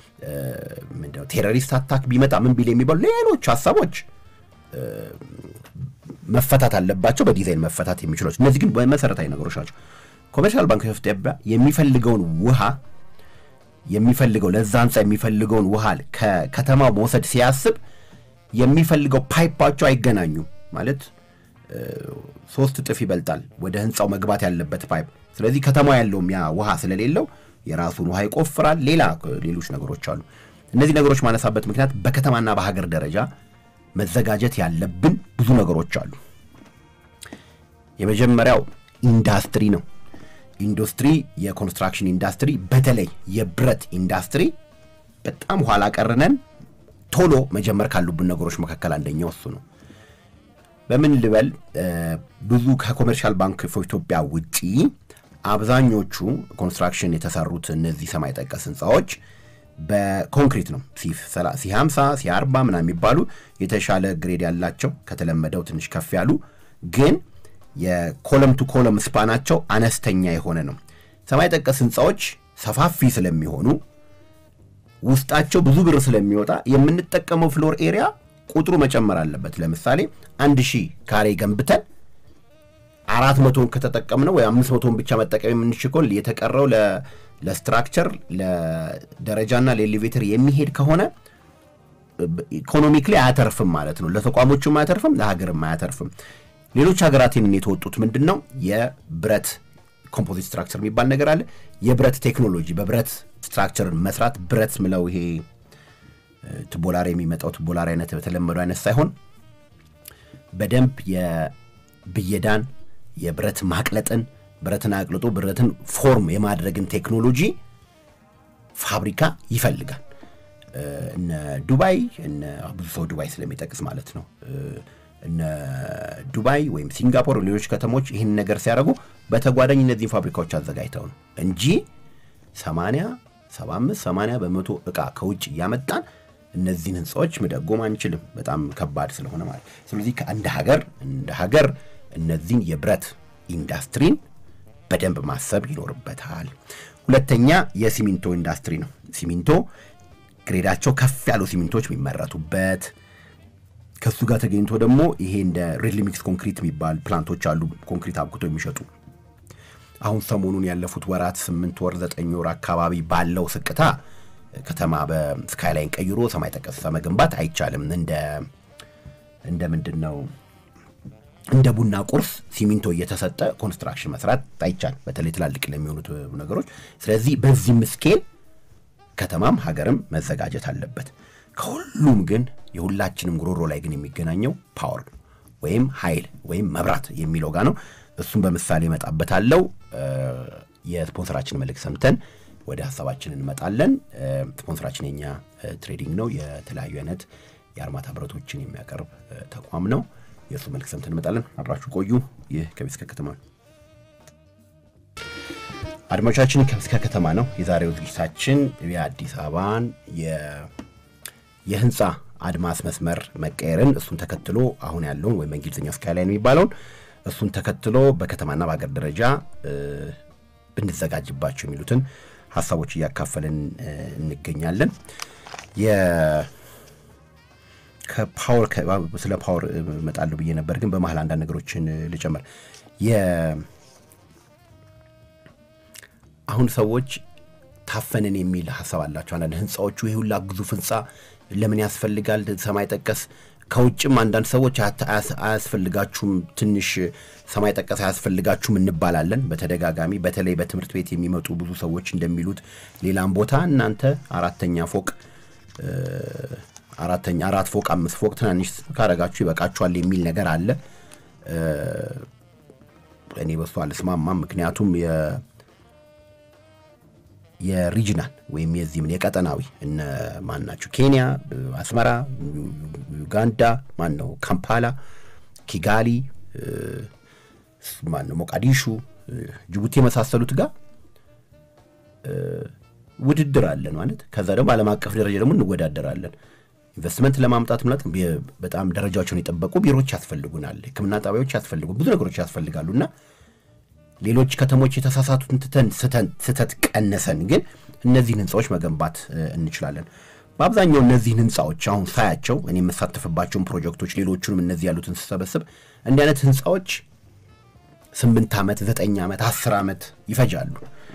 ቴሮሪስት አታክ ቢመጣ ምን ቢል የሚባሉ ሌሎች ሀሳቦች መፈታት አለባቸው። በዲዛይን መፈታት የሚችሎች እነዚህ ግን መሰረታዊ ነገሮች ናቸው። ኮሜርሻል ባንክ ኦፍ ኢትዮጵያ የሚፈልገውን ውሃ የሚፈልገው ለዛ ህንፃ የሚፈልገውን ውሃ ከከተማው መውሰድ ሲያስብ የሚፈልገው ፓይፓቸው አይገናኙም ማለት ሶስት እጥፍ ይበልጣል ወደ ህንፃው መግባት ያለበት ፓይፕ። ስለዚህ ከተማው ያለውም ያ ውሃ ስለሌለው የራሱን ውሃ ይቆፍራል። ሌላ ሌሎች ነገሮች አሉ። እነዚህ ነገሮች ማነሳበት ምክንያት በከተማና በሀገር ደረጃ መዘጋጀት ያለብን ብዙ ነገሮች አሉ። የመጀመሪያው ኢንዳስትሪ ነው። ኢንዱስትሪ የኮንስትራክሽን ኢንዳስትሪ በተለይ የብረት ኢንዳስትሪ በጣም ኋላ ቀርነን ቶሎ መጀመር ካሉብን ነገሮች መካከል አንደኛው እሱ ነው። በምን ልበል ብዙ ከኮሜርሻል ባንክ ኦፍ ኢትዮጵያ ውጪ አብዛኞቹ ኮንስትራክሽን የተሰሩት እነዚህ ሰማይ ጠቀስ ህንፃዎች በኮንክሪት ነው። ሲ 50 ሲ 40 ምናምን የሚባሉ የተሻለ ግሬድ ያላቸው ከተለመደው ትንሽ ከፍ ያሉ ግን የኮለም ቱ ኮለም ስፓናቸው አነስተኛ የሆነ ነው። ሰማይ ጠቀስ ህንፃዎች ሰፋፊ ስለሚሆኑ ውስጣቸው ብዙ ብር ስለሚወጣ የምንጠቀመው ፍሎር ኤሪያ ቁጥሩ መጨመር አለበት። ለምሳሌ አንድ ሺህ ካሬ ገንብተን አራት መቶን ከተጠቀምነው ወይ አምስት መቶን ብቻ መጠቀም የምንችል ከሆነ የተቀረው ለስትራክቸር ለደረጃና ለኤሌቬተር የሚሄድ ከሆነ ኢኮኖሚክሊ አያተርፍም ማለት ነው። ለተቋሞቹም አያተርፍም፣ ለሀገርም አያተርፍም። ሌሎች ሀገራት ይህንን የተወጡት ምንድን ነው? የብረት ኮምፖዚት ስትራክቸር የሚባል ነገር አለ። የብረት ቴክኖሎጂ በብረት ስትራክቸርን መስራት ብረት ምለው ይሄ ትቦላሪ የሚመጣው ትቦላሪ አይነት በተለመዱ አይነት ሳይሆን በደንብ የብየዳን የብረት ማቅለጥን ብረትን አቅልጦ ብረትን ፎርም የማድረግን ቴክኖሎጂ ፋብሪካ ይፈልጋል። እነ ዱባይ እነ ብዙ ሰው ዱባይ ስለሚጠቅስ ማለት ነው እነ ዱባይ ወይም ሲንጋፖር፣ ሌሎች ከተሞች ይህን ነገር ሲያደርጉ በተጓዳኝ እነዚህን ፋብሪካዎች አዘጋጅተው ነው እንጂ 80 75 80 በመቶ እቃ ከውጭ እያመጣን እነዚህን ህንፃዎች መደጎም አንችልም። በጣም ከባድ ስለሆነ ማለት ስለዚህ እንደ ሀገር እንደ ሀገር እነዚህን የብረት ኢንዱስትሪን በደንብ ማሰብ ይኖርበታል። ሁለተኛ የሲሚንቶ ኢንዱስትሪ ነው። ሲሚንቶ ግሬዳቸው ከፍ ያሉ ሲሚንቶች የሚመረቱበት ከሱ ጋር ተገኝቶ ደግሞ ይሄ እንደ ሬድሊ ሚክስ ኮንክሪት የሚባል ፕላንቶች አሉ፣ ኮንክሪት አብኩቶ የሚሸጡ አሁን ሰሞኑን ያለፉት ወራት ስምንት ወር ዘጠኝ ወር አካባቢ ባለው ስቅታ ከተማ በስካይላይን ቀይሮ ሰማይ ጠቀስ መገንባት አይቻልም። እንደ እንደ ምንድን ነው እንደ ቡና ቁርስ ሲሚንቶ እየተሰጠ ኮንስትራክሽን መስራት አይቻል፣ በተለይ ትላልቅ ለሚሆኑት ነገሮች። ስለዚህ በዚህም ስኬል ከተማም ሀገርም መዘጋጀት አለበት። ከሁሉም ግን የሁላችንም ጉሮሮ ላይ ግን የሚገናኘው ፓወር ወይም ኃይል ወይም መብራት የሚለው ጋር ነው። እሱም በምሳሌ እመጣበታለሁ። የስፖንሰራችን መልእክት ሰምተን ወደ ሀሳባችን እንመጣለን። ስፖንሰራችን የኛ ትሬዲንግ ነው። የተለያዩ አይነት የአርማታ ብረቶችን የሚያቀርብ ተቋም ነው። የእሱ መልእክት ሰምተን እንመጣለን። አብራችሁ ቆዩ። ይህ ከቤት እስከ ከተማ ነው። አድማጮቻችን ከቤት እስከ ከተማ ነው። የዛሬው ዝግጅታችን የአዲስ አበባን የህንፃ አድማስ መስመር መቀየርን እሱን ተከትሎ አሁን ያለውን ወይም በእንግሊዝኛ ስካይላይን የሚባለውን እሱን ተከትሎ በከተማና በሀገር ደረጃ ብንዘጋጅባቸው የሚሉትን ሀሳቦች እያካፈልን እንገኛለን። ከፓወር ስለ ፓወር እመጣለሁ ብዬ ነበር፣ ግን በመሀል አንዳንድ ነገሮችን ልጨምር። አሁን ሰዎች ታፈንን የሚል ሀሳብ አላቸው። አንዳንድ ህንፃዎቹ ይህ ሁላ ግዙፍ ህንፃ ለምን ያስፈልጋል? ሰማይ ጠቀስ ከውጭም አንዳንድ ሰዎች አያስፈልጋችሁም፣ ትንሽ ሰማይ ጠቀስ አያስፈልጋችሁም እንባላለን በተደጋጋሚ። በተለይ በትምህርት ቤት የሚመጡ ብዙ ሰዎች እንደሚሉት ሌላም ቦታ እናንተ አራተኛ ፎቅ አራተኛ አራት ፎቅ አምስት ፎቅ ትናንሽ ካረጋችሁ ይበቃችኋል የሚል ነገር አለ። እኔ በሱ አልስማማም። ምክንያቱም የሪጅናል ወይም የዚህ ምን የቀጠናዊ እነ ማን ናቸው? ኬንያ፣ አስመራ፣ ዩጋንዳ፣ ማን ነው ካምፓላ፣ ኪጋሊ፣ ማን ነው ሞቃዲሹ፣ ጅቡቲ የመሳሰሉት ጋር ውድድር አለን ማለት ከዛ ደግሞ ዓለም አቀፍ ደረጃ ደግሞ እንወዳደራለን። ኢንቨስትመንት ለማምጣት ምላት በጣም ደረጃቸውን የጠበቁ ቢሮዎች ያስፈልጉናል፣ ሕክምና ጣቢያዎች ያስፈልጉ ብዙ ነገሮች ያስፈልጋሉ እና ሌሎች ከተሞች የተሳሳቱትን ትተን ስህተት ቀነሰን ግን እነዚህን ህንፃዎች መገንባት እንችላለን። በአብዛኛው እነዚህን ህንፃዎች አሁን ሳያቸው እኔ የምሳተፍባቸውን ፕሮጀክቶች ሌሎቹንም እነዚህ ያሉትን ስሰበስብ እንዲህ አይነት ህንፃዎች ስምንት ዓመት ዘጠኝ ዓመት አስር ዓመት ይፈጃሉ።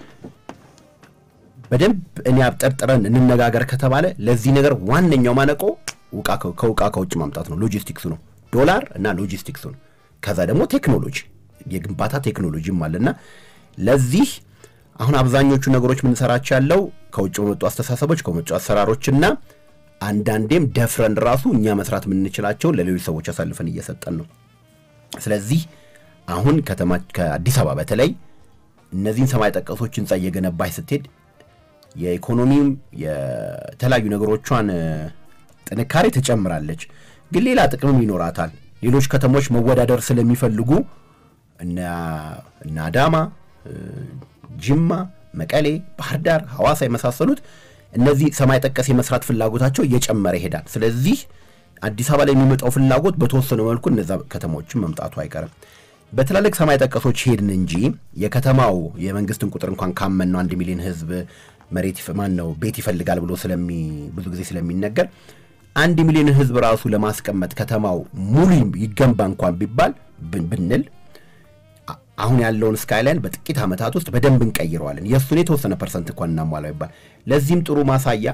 በደንብ እኔ አብጠርጥረን እንነጋገር ከተባለ ለዚህ ነገር ዋነኛው ማነቆ ከውቃ ከውጭ ማምጣት ነው። ሎጂስቲክሱ ነው፣ ዶላር እና ሎጂስቲክሱ ነው። ከዛ ደግሞ ቴክኖሎጂ የግንባታ ቴክኖሎጂም አለና ለዚህ አሁን አብዛኞቹ ነገሮች የምንሰራቸው ያለው ከውጭ በመጡ አስተሳሰቦች ከመጡ አሰራሮችና አንዳንዴም ደፍረን ራሱ እኛ መስራት የምንችላቸውን ለሌሎች ሰዎች አሳልፈን እየሰጠን ነው። ስለዚህ አሁን ከተማ ከአዲስ አበባ በተለይ እነዚህን ሰማይ ጠቀሶች ህንፃ እየገነባች ስትሄድ የኢኮኖሚም የተለያዩ ነገሮቿን ጥንካሬ ትጨምራለች። ግን ሌላ ጥቅምም ይኖራታል። ሌሎች ከተሞች መወዳደር ስለሚፈልጉ እነ አዳማ፣ ጅማ፣ መቀሌ፣ ባህር ዳር፣ ሐዋሳ የመሳሰሉት እነዚህ ሰማይ ጠቀስ የመስራት ፍላጎታቸው እየጨመረ ይሄዳል። ስለዚህ አዲስ አበባ ላይ የሚመጣው ፍላጎት በተወሰነ መልኩ እነዛ ከተሞችን መምጣቱ አይቀርም። በትላልቅ ሰማይ ጠቀሶች ሄድን እንጂ የከተማው የመንግስትን ቁጥር እንኳን ካመን ነው አንድ ሚሊዮን ህዝብ መሬት ማን ነው ቤት ይፈልጋል ብሎ ስለሚ ብዙ ጊዜ ስለሚነገር አንድ ሚሊዮን ህዝብ ራሱ ለማስቀመጥ ከተማው ሙሉ ይገንባ እንኳን ቢባል ብንል አሁን ያለውን ስካይላይን በጥቂት ዓመታት ውስጥ በደንብ እንቀይረዋለን። የእሱን የተወሰነ ፐርሰንት እንኳን እናሟላው ይባል። ለዚህም ጥሩ ማሳያ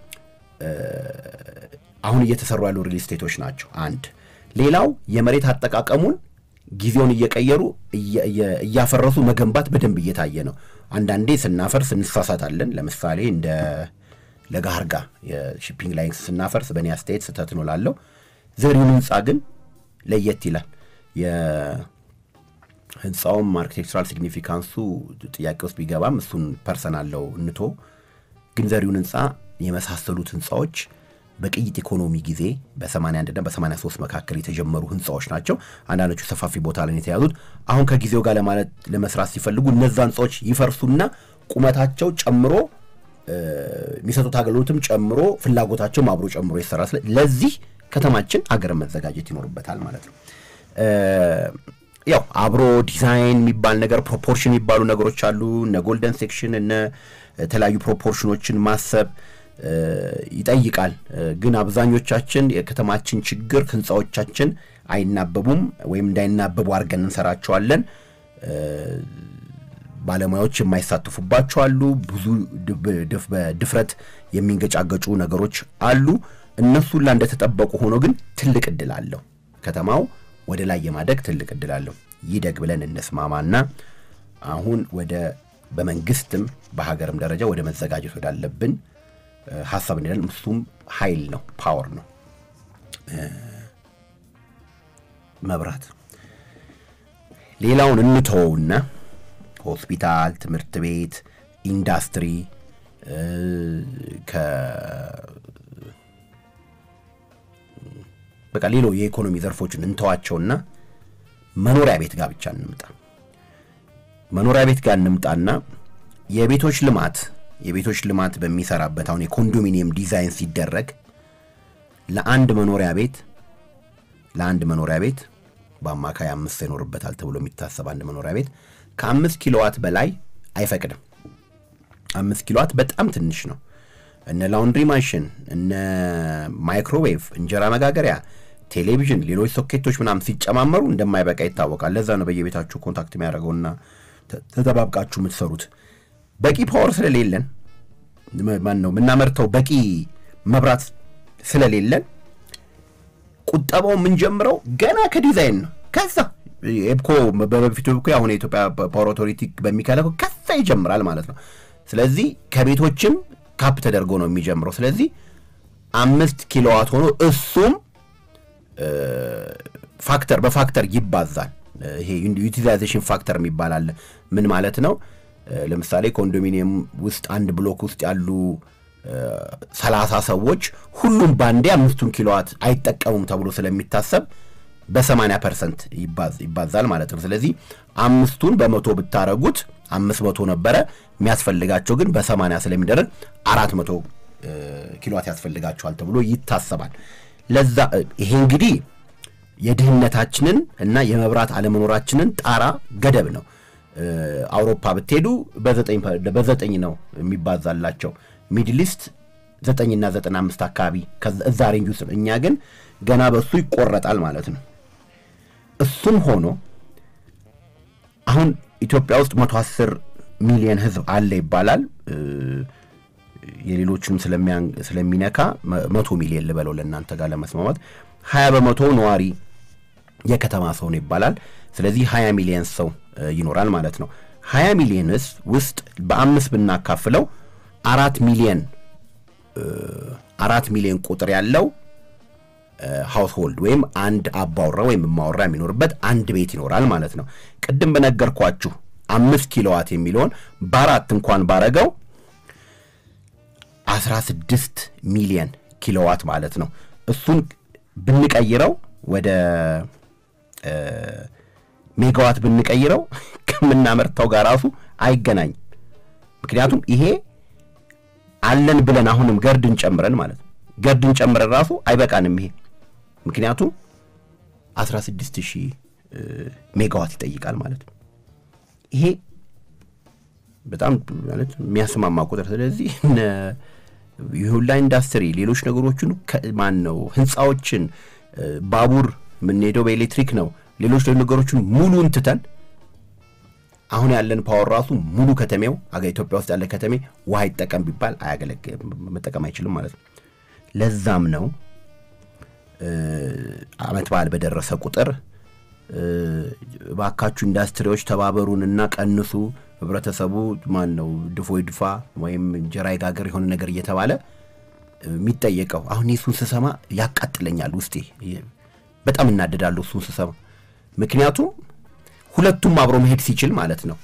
አሁን እየተሰሩ ያሉ ሪል ስቴቶች ናቸው። አንድ ሌላው የመሬት አጠቃቀሙን ጊዜውን እየቀየሩ እያፈረሱ መገንባት በደንብ እየታየ ነው። አንዳንዴ ስናፈርስ እንሳሳታለን። ለምሳሌ እንደ ለጋርጋ የሺፒንግ ላይንስ ስናፈርስ በእኔ አስተያየት ስህተት ነው ላለው ዘሪሁን ህንፃ ግን ለየት ይላል። የህንፃውም አርኪቴክቸራል ሲግኒፊካንሱ ጥያቄ ውስጥ ቢገባም እሱን ፐርሰናል ለው እንቶ ግን ዘሪሁን ህንፃ የመሳሰሉት ህንፃዎች በቅይጥ ኢኮኖሚ ጊዜ በ81 እና በ83 መካከል የተጀመሩ ህንፃዎች ናቸው። አንዳንዶቹ ሰፋፊ ቦታ ላይ የተያዙት አሁን ከጊዜው ጋር ለማለት ለመስራት ሲፈልጉ እነዛ ህንፃዎች ይፈርሱና ቁመታቸው ጨምሮ የሚሰጡት አገልግሎትም ጨምሮ ፍላጎታቸውም አብሮ ጨምሮ ይሰራ። ለዚህ ከተማችን አገርን መዘጋጀት ይኖርበታል ማለት ነው። ያው አብሮ ዲዛይን የሚባል ነገር ፕሮፖርሽን የሚባሉ ነገሮች አሉ። እነ ጎልደን ሴክሽን እነ የተለያዩ ፕሮፖርሽኖችን ማሰብ ይጠይቃል። ግን አብዛኞቻችን የከተማችን ችግር ህንፃዎቻችን አይናበቡም ወይም እንዳይናበቡ አድርገን እንሰራቸዋለን። ባለሙያዎች የማይሳተፉባቸው አሉ። ብዙ በድፍረት የሚንገጫገጩ ነገሮች አሉ። እነሱ ላ እንደተጠበቁ ሆኖ ግን ትልቅ እድል አለው። ከተማው ወደ ላይ የማደግ ትልቅ እድል አለው። ይደግ ብለን እንስማማና አሁን ወደ በመንግስትም በሀገርም ደረጃ ወደ መዘጋጀት ወዳለብን ሀሳብ እንሄዳለን። እሱም ኃይል ነው፣ ፓወር ነው። መብራት ሌላውን እንተወውና ሆስፒታል፣ ትምህርት ቤት፣ ኢንዱስትሪ በቃ ሌሎ የኢኮኖሚ ዘርፎችን እንተዋቸውና መኖሪያ ቤት ጋር ብቻ እንምጣ። መኖሪያ ቤት ጋር እንምጣና የቤቶች ልማት የቤቶች ልማት በሚሰራበት አሁን የኮንዶሚኒየም ዲዛይን ሲደረግ ለአንድ መኖሪያ ቤት ለአንድ መኖሪያ ቤት በአማካይ አምስት ይኖርበታል ተብሎ የሚታሰብ አንድ መኖሪያ ቤት ከአምስት ኪሎዋት በላይ አይፈቅድም። አምስት ኪሎዋት በጣም ትንሽ ነው። እነ ላውንድሪ ማሽን፣ እነ ማይክሮዌቭ፣ እንጀራ መጋገሪያ፣ ቴሌቪዥን፣ ሌሎች ሶኬቶች ምናምን ሲጨማመሩ እንደማይበቃ ይታወቃል። ለዛ ነው በየቤታችሁ ኮንታክት የሚያደርገውና ተጠባብቃችሁ የምትሰሩት። በቂ ፓወር ስለሌለን ማን ነው የምናመርተው በቂ መብራት ስለሌለን ቁጠባው የምንጀምረው ገና ከዲዛይን ነው። ከዛ ኤብኮ በበፊቱ እኮ አሁን የኢትዮጵያ ፓወር ኦቶሪቲ በሚከለከው ከዛ ይጀምራል ማለት ነው። ስለዚህ ከቤቶችም ካፕ ተደርጎ ነው የሚጀምረው። ስለዚህ አምስት ኪሎዋት ሆኖ እሱም ፋክተር በፋክተር ይባዛል። ይሄ ዩቲላይዜሽን ፋክተር የሚባል አለ። ምን ማለት ነው? ለምሳሌ ኮንዶሚኒየም ውስጥ አንድ ብሎክ ውስጥ ያሉ ሰላሳ ሰዎች ሁሉም ባንዴ አምስቱን ኪሎዋት አይጠቀሙም ተብሎ ስለሚታሰብ በሰማንያ ፐርሰንት ይባዛል ማለት ነው። ስለዚህ አምስቱን በመቶ ብታረጉት አምስት መቶ ነበረ የሚያስፈልጋቸው ግን በሰማንያ ስለሚደረግ አራት መቶ ኪሎዋት ያስፈልጋቸዋል ተብሎ ይታሰባል። ለዛ ይሄ እንግዲህ የድህነታችንን እና የመብራት አለመኖራችንን ጣራ ገደብ ነው። አውሮፓ ብትሄዱ በዘጠኝ ነው የሚባዛላቸው። ሚድል ኢስት ዘጠኝና ዘጠና አምስት አካባቢ እዛ ሬንጅ ውስጥ ነው። እኛ ግን ገና በእሱ ይቆረጣል ማለት ነው። እሱም ሆኖ አሁን ኢትዮጵያ ውስጥ መቶ አስር ሚሊዮን ህዝብ አለ ይባላል። የሌሎችንም ስለሚነካ መቶ ሚሊዮን ልበለው ለእናንተ ጋር ለመስማማት ሀያ በመቶ ነዋሪ የከተማ ሰው ነው ይባላል። ስለዚህ ሀያ ሚሊዮን ሰው ይኖራል ማለት ነው። ሀያ ሚሊዮን ህዝብ ውስጥ በአምስት ብናካፍለው አራት ሚሊዮን አራት ሚሊዮን ቁጥር ያለው ሃውስሆልድ ወይም አንድ አባወራ ወይም እማወራ የሚኖርበት አንድ ቤት ይኖራል ማለት ነው። ቅድም በነገርኳችሁ አምስት ኪሎዋት የሚለውን በአራት እንኳን ባረገው አስራ ስድስት ሚሊየን ኪሎዋት ማለት ነው። እሱን ብንቀይረው ወደ ሜጋዋት ብንቀይረው ከምናመርተው ጋር ራሱ አይገናኝም። ምክንያቱም ይሄ አለን ብለን አሁንም ገርድን ጨምረን ማለት ነው ገርድን ጨምረን ራሱ አይበቃንም ይሄ ምክንያቱም 16 ሺህ ሜጋዋት ይጠይቃል ማለት ነው። ይሄ በጣም ማለት የሚያስማማ ቁጥር። ስለዚህ የሁላ ኢንዱስትሪ፣ ሌሎች ነገሮችን ማን ነው ህንፃዎችን፣ ባቡር የምንሄደው በኤሌክትሪክ ነው። ሌሎች ነገሮችን ሙሉን ትተን አሁን ያለን ፓወር ራሱ ሙሉ ከተሜው አገ ኢትዮጵያ ውስጥ ያለ ከተሜ ውሃ ይጠቀም ቢባል አያገለግልም፣ መጠቀም አይችልም ማለት ነው። ለዛም ነው አመት በዓል በደረሰ ቁጥር እባካችሁ ኢንዱስትሪዎች ተባበሩንና ቀንሱ፣ ህብረተሰቡ ማን ነው ድፎ ይድፋ ወይም እንጀራ ይጋገር የሆነ ነገር እየተባለ የሚጠየቀው። አሁን እሱን ስሰማ ያቃጥለኛል ውስጤ፣ በጣም እናደዳለሁ እሱን ስሰማ። ምክንያቱም ሁለቱም አብሮ መሄድ ሲችል ማለት ነው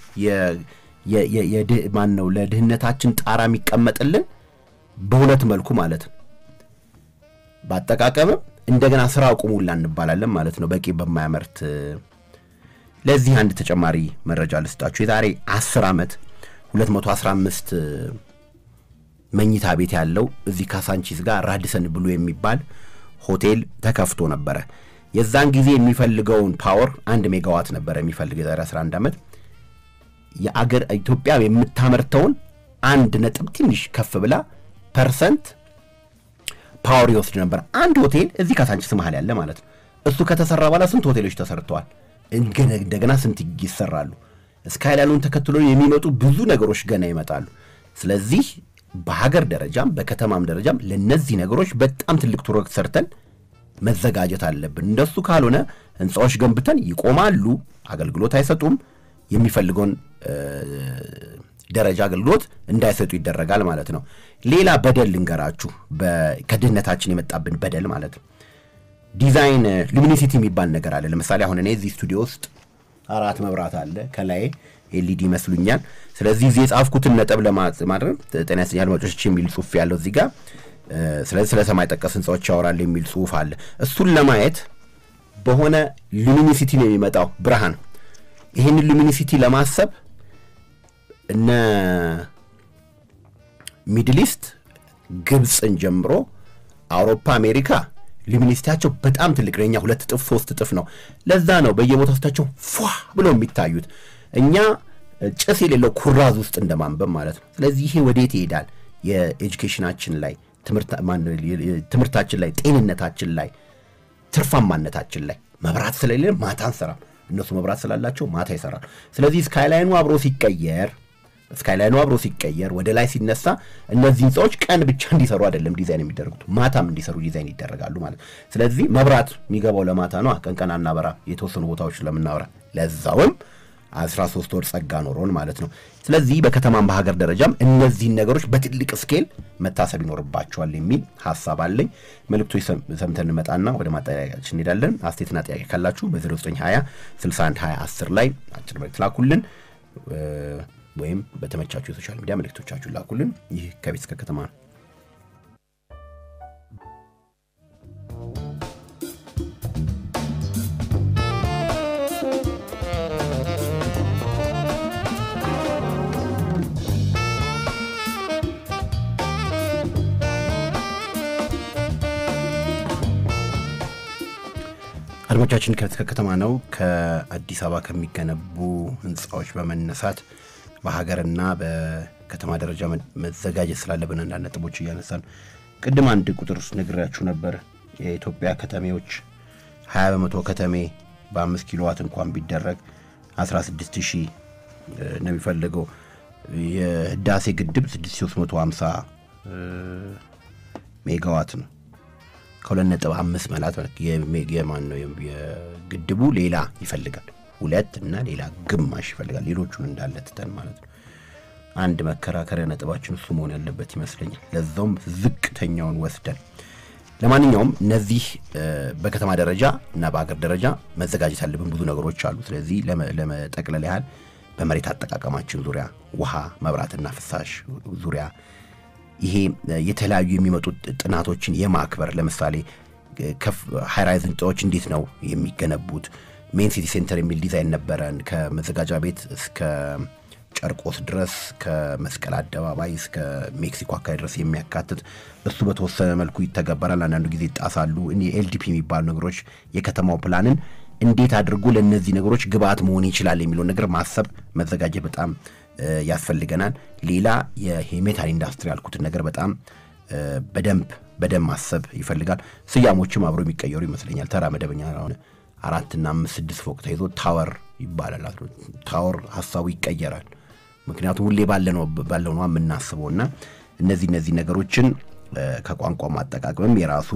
ማን ነው ለድህነታችን ጣራ የሚቀመጥልን በሁለት መልኩ ማለት ነው በአጠቃቀምም እንደገና ስራ አቁሙላ እንባላለን ማለት ነው። በቂ በማያመርት ለዚህ አንድ ተጨማሪ መረጃ ልስጣችሁ። የዛሬ 10 ዓመት 215 መኝታ ቤት ያለው እዚህ ካሳንቺስ ጋር ራዲሰን ብሉ የሚባል ሆቴል ተከፍቶ ነበረ። የዛን ጊዜ የሚፈልገውን ፓወር አንድ ሜጋዋት ነበረ የሚፈልግ የዛሬ 11 ዓመት የአገር ኢትዮጵያ የምታመርተውን አንድ ነጥብ ትንሽ ከፍ ብላ ፐርሰንት ፓወር ይወስድ ነበር። አንድ ሆቴል እዚህ ካሳንቺስ መሀል ያለ ማለት ነው። እሱ ከተሰራ በኋላ ስንት ሆቴሎች ተሰርተዋል። እንደገና ስንት ይሰራሉ። ስካይላይኑን ተከትሎ የሚመጡ ብዙ ነገሮች ገና ይመጣሉ። ስለዚህ በሀገር ደረጃም በከተማም ደረጃም ለነዚህ ነገሮች በጣም ትልቅ ፕሮጀክት ሰርተን መዘጋጀት አለብን። እንደሱ ካልሆነ ህንፃዎች ገንብተን ይቆማሉ፣ አገልግሎት አይሰጡም፣ የሚፈልገውን ደረጃ አገልግሎት እንዳይሰጡ ይደረጋል ማለት ነው። ሌላ በደል ልንገራችሁ፣ ከድህነታችን የመጣብን በደል ማለት ነው። ዲዛይን ሉሚኒሲቲ የሚባል ነገር አለ። ለምሳሌ አሁን እኔ እዚህ ስቱዲዮ ውስጥ አራት መብራት አለ ከላይ ኤልኢዲ ይመስሉኛል። ስለዚህ እዚህ የጻፍኩትን ነጥብ ለማድረግ ጤና ይስጥልኝ አድማጮች የሚል ጽሁፍ ያለው እዚህ ጋር ስለዚህ ስለ ሰማይ ጠቀስ ህንፃዎች ያወራል የሚል ጽሁፍ አለ። እሱን ለማየት በሆነ ሉሚኒሲቲ ነው የሚመጣው ብርሃን። ይህንን ሉሚኒሲቲ ለማሰብ እነ ሚድል ኢስት ግብፅን ጀምሮ አውሮፓ፣ አሜሪካ ሉሚኒሲቲያቸው በጣም ትልቅ ነው። የኛ ሁለት እጥፍ ሶስት እጥፍ ነው። ለዛ ነው በየቦታው ስታቸው ፏ ብለው የሚታዩት። እኛ ጭስ የሌለው ኩራዝ ውስጥ እንደማንበብ ማለት ነው። ስለዚህ ይሄ ወዴት ይሄዳል? የኤጁኬሽናችን ላይ ትምህርታችን ላይ ጤንነታችን ላይ ትርፋማነታችን ላይ መብራት ስለሌለ ማታ አንሰራም። እነሱ መብራት ስላላቸው ማታ ይሰራል። ስለዚህ ስካይላይኑ አብሮ ሲቀየር ስካይላይኑ አብሮ ሲቀየር ወደ ላይ ሲነሳ እነዚህ ህንፃዎች ቀን ብቻ እንዲሰሩ አይደለም ዲዛይን የሚደረጉት ማታም እንዲሰሩ ዲዛይን ይደረጋሉ ማለት ስለዚህ መብራት የሚገባው ለማታ ነው። ቀን ቀን አናበራ የተወሰኑ ቦታዎች ስለምናወራ ለዛውም አስራ ሶስት ወር ጸጋ ኖሮን ማለት ነው። ስለዚህ በከተማም በሀገር ደረጃም እነዚህን ነገሮች በትልቅ ስኬል መታሰብ ይኖርባቸዋል የሚል ሀሳብ አለኝ። መልእክቶች ሰምተን እንመጣና ወደ ማጠያቂያችን እንሄዳለን። አስተያየትና ጥያቄ ካላችሁ በ0920 61 20 10 ላይ አጭር መልእክት ላኩልን ወይም በተመቻችሁ የሶሻል ሚዲያ መልእክቶቻችሁን ላኩልን። ይህ ከቤት እስከ ከተማ ነው። አድማጮቻችን ከቤት እስከ ከተማ ነው። ከአዲስ አበባ ከሚገነቡ ህንፃዎች በመነሳት በሀገርና በከተማ ደረጃ መዘጋጀት ስላለብን አንዳንድ ነጥቦች እያነሳን ቅድም አንድ ቁጥር ነግሬያችሁ ነበር። የኢትዮጵያ ከተሜዎች 20 በመቶ ከተሜ በአምስት ኪሎ ዋት እንኳን ቢደረግ 16 ሺህ ነው የሚፈልገው። የህዳሴ ግድብ 6350 ሜጋዋት ነው። ከሁለት ነጥብ አምስት መላት የማን ነው የግድቡ ሌላ ይፈልጋል ሁለት እና ሌላ ግማሽ ይፈልጋል። ሌሎቹን እንዳለ ትተን ማለት ነው። አንድ መከራከሪያ ነጥባችን እሱ መሆን ያለበት ይመስለኛል። ለዛውም ዝቅተኛውን ወስደን ለማንኛውም እነዚህ በከተማ ደረጃ እና በሀገር ደረጃ መዘጋጀት ያለብን ብዙ ነገሮች አሉ። ስለዚህ ለመጠቅለል ያህል በመሬት አጠቃቀማችን ዙሪያ ውሃ፣ መብራትና ፍሳሽ ዙሪያ ይሄ የተለያዩ የሚመጡ ጥናቶችን የማክበር ለምሳሌ ሃይራይዝ ህንፃዎች እንዴት ነው የሚገነቡት? ሜን ሲቲ ሴንተር የሚል ዲዛይን ነበረን። ከመዘጋጃ ቤት እስከ ጨርቆስ ድረስ ከመስቀል አደባባይ እስከ ሜክሲኮ አካባቢ ድረስ የሚያካትት እሱ በተወሰነ መልኩ ይተገበራል። አንዳንዱ ጊዜ ይጣሳሉ። ኤልዲፒ የሚባሉ ነገሮች የከተማው ፕላንን እንዴት አድርጎ ለእነዚህ ነገሮች ግብአት መሆን ይችላል የሚለውን ነገር ማሰብ መዘጋጀት በጣም ያስፈልገናል። ሌላ የሜታል ኢንዱስትሪ ያልኩትን ነገር በጣም በደንብ በደንብ ማሰብ ይፈልጋል። ስያሞችም አብሮ የሚቀየሩ ይመስለኛል። ተራ መደበኛ ሆነ አራትና አምስት ስድስት ፎቅ ተይዞ ታወር ይባላል። ታወር ሀሳቡ ይቀየራል። ምክንያቱም ሁሌ ባለነው ባለው ነው የምናስበው እና እነዚህ እነዚህ ነገሮችን ከቋንቋ ማጠቃቀምም የራሱ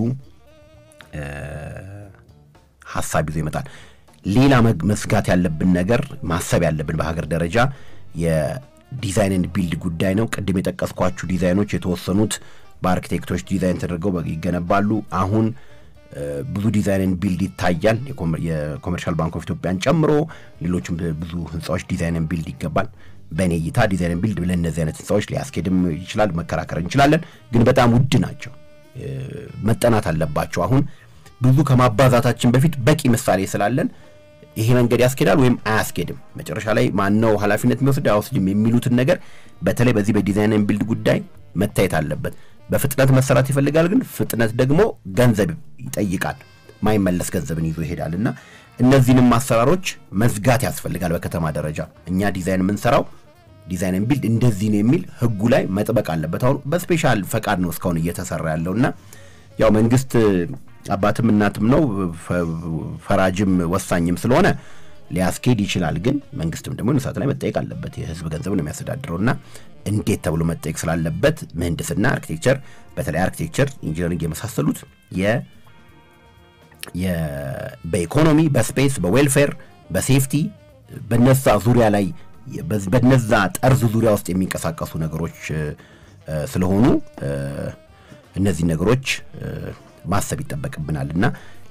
ሀሳብ ይዞ ይመጣል። ሌላ መስጋት ያለብን ነገር ማሰብ ያለብን በሀገር ደረጃ የዲዛይንን ቢልድ ጉዳይ ነው። ቅድም የጠቀስኳችሁ ዲዛይኖች የተወሰኑት በአርኪቴክቶች ዲዛይን ተደርገው ይገነባሉ። አሁን ብዙ ዲዛይንን ቢልድ ይታያል። የኮመርሻል ባንክ ኦፍ ኢትዮጵያን ጨምሮ ሌሎችም ብዙ ህንፃዎች ዲዛይንን ቢልድ ይገባል። በእኔ እይታ ዲዛይንን ቢልድ ብለን እነዚህ አይነት ህንፃዎች ሊያስኬድም ይችላል፣ መከራከር እንችላለን። ግን በጣም ውድ ናቸው፣ መጠናት አለባቸው። አሁን ብዙ ከማባዛታችን በፊት በቂ ምሳሌ ስላለን ይሄ መንገድ ያስኬዳል ወይም አያስኬድም፣ መጨረሻ ላይ ማነው ኃላፊነት የሚወስድ አይወስድም የሚሉትን ነገር በተለይ በዚህ በዲዛይን ቢልድ ጉዳይ መታየት አለበት። በፍጥነት መሰራት ይፈልጋል፣ ግን ፍጥነት ደግሞ ገንዘብ ይጠይቃል። ማይመለስ ገንዘብን ይዞ ይሄዳል እና እነዚህንም አሰራሮች መዝጋት ያስፈልጋል። በከተማ ደረጃ እኛ ዲዛይን የምንሰራው ዲዛይን ቢልድ እንደዚህ ነው የሚል ህጉ ላይ መጥበቅ አለበት። አሁን በስፔሻል ፈቃድ ነው እስካሁን እየተሰራ ያለው እና ያው መንግስት አባትም እናትም ነው ፈራጅም ወሳኝም ስለሆነ ሊያስኬድ ይችላል። ግን መንግስትም ደግሞ ሰዓት ላይ መጠየቅ አለበት። የህዝብ ገንዘብ ነው የሚያስተዳድረው እና እንዴት ተብሎ መጠየቅ ስላለበት ምህንድስና፣ አርኪቴክቸር፣ በተለይ አርኪቴክቸር፣ ኢንጂነሪንግ የመሳሰሉት በኢኮኖሚ፣ በስፔስ፣ በዌልፌር፣ በሴፍቲ በነዛ ዙሪያ ላይ በነዛ ጠርዝ ዙሪያ ውስጥ የሚንቀሳቀሱ ነገሮች ስለሆኑ እነዚህ ነገሮች ማሰብ ይጠበቅብናል እና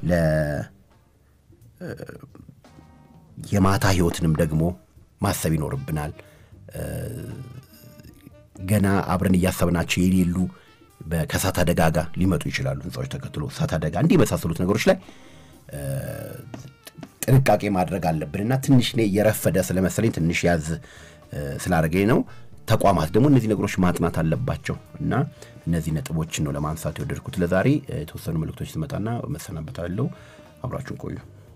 የማታ ህይወትንም ደግሞ ማሰብ ይኖርብናል። ገና አብረን እያሰብናቸው የሌሉ ከእሳት አደጋ ጋር ሊመጡ ይችላሉ። ህንፃዎች ተከትሎ እሳት አደጋ እንዲህ የመሳሰሉት ነገሮች ላይ ጥንቃቄ ማድረግ አለብንና ትንሽ እኔ የረፈደ ስለመሰለኝ ትንሽ ያዝ ስላደረገኝ ነው። ተቋማት ደግሞ እነዚህ ነገሮች ማጥናት አለባቸው እና እነዚህ ነጥቦችን ነው ለማንሳት የወደድኩት። ለዛሬ የተወሰኑ መልእክቶች ስመጣና መሰናበታለሁ። አብራችሁን ቆዩ።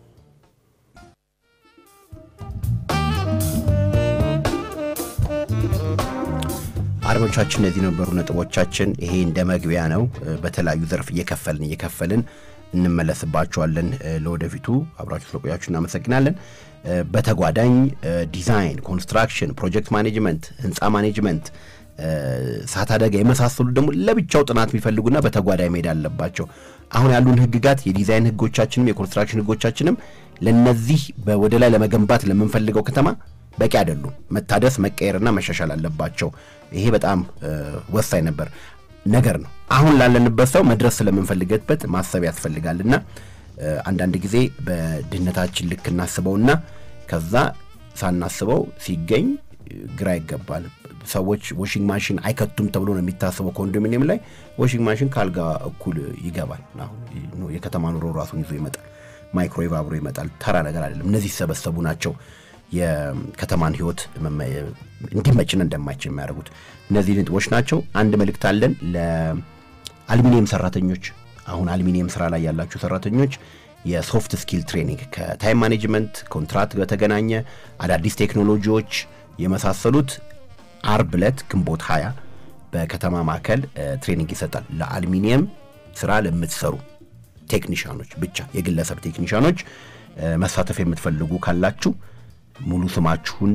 አድማጮቻችን እነዚህ ነበሩ ነጥቦቻችን። ይሄ እንደ መግቢያ ነው። በተለያዩ ዘርፍ እየከፈልን እየከፈልን እንመለስባቸዋለን። ለወደፊቱ አብራችሁ ስለቆያችሁ እናመሰግናለን። በተጓዳኝ ዲዛይን፣ ኮንስትራክሽን፣ ፕሮጀክት ማኔጅመንት፣ ህንፃ ማኔጅመንት፣ እሳት አደጋ የመሳሰሉ ደግሞ ለብቻው ጥናት የሚፈልጉና በተጓዳኝ መሄድ አለባቸው። አሁን ያሉን ህግጋት የዲዛይን ህጎቻችንም የኮንስትራክሽን ህጎቻችንም ለነዚህ ወደ ላይ ለመገንባት ለምንፈልገው ከተማ በቂ አይደሉም። መታደስ መቀየርና መሻሻል አለባቸው። ይሄ በጣም ወሳኝ ነበር ነገር ነው። አሁን ላለንበት ሰው መድረስ ስለምንፈልገበት ማሰብ ያስፈልጋልና አንዳንድ ጊዜ በድህነታችን ልክ እናስበውና ከዛ ሳናስበው ሲገኝ ግራ ይገባል። ሰዎች ዋሽንግ ማሽን አይከቱም ተብሎ ነው የሚታሰበው። ኮንዶሚኒየም ላይ ዋሽንግ ማሽን ካልጋ እኩል ይገባል። አሁን የከተማ ኑሮ ራሱን ይዞ ይመጣል። ማይክሮዌቭ አብሮ ይመጣል። ተራ ነገር አይደለም። እነዚህ ሲሰበሰቡ ናቸው የከተማን ህይወት እንዲመችና እንደማይችል የሚያደርጉት እነዚህ ነጥቦች ናቸው። አንድ መልእክት አለን ለአልሚኒየም ሰራተኞች። አሁን አልሚኒየም ስራ ላይ ያላችሁ ሰራተኞች የሶፍት ስኪል ትሬኒንግ ከታይም ማኔጅመንት ኮንትራት በተገናኘ አዳዲስ ቴክኖሎጂዎች የመሳሰሉት አርብ ዕለት ግንቦት 20 በከተማ ማዕከል ትሬኒንግ ይሰጣል። ለአልሚኒየም ስራ ለምትሰሩ ቴክኒሻኖች ብቻ የግለሰብ ቴክኒሻኖች መሳተፍ የምትፈልጉ ካላችሁ ሙሉ ስማችሁን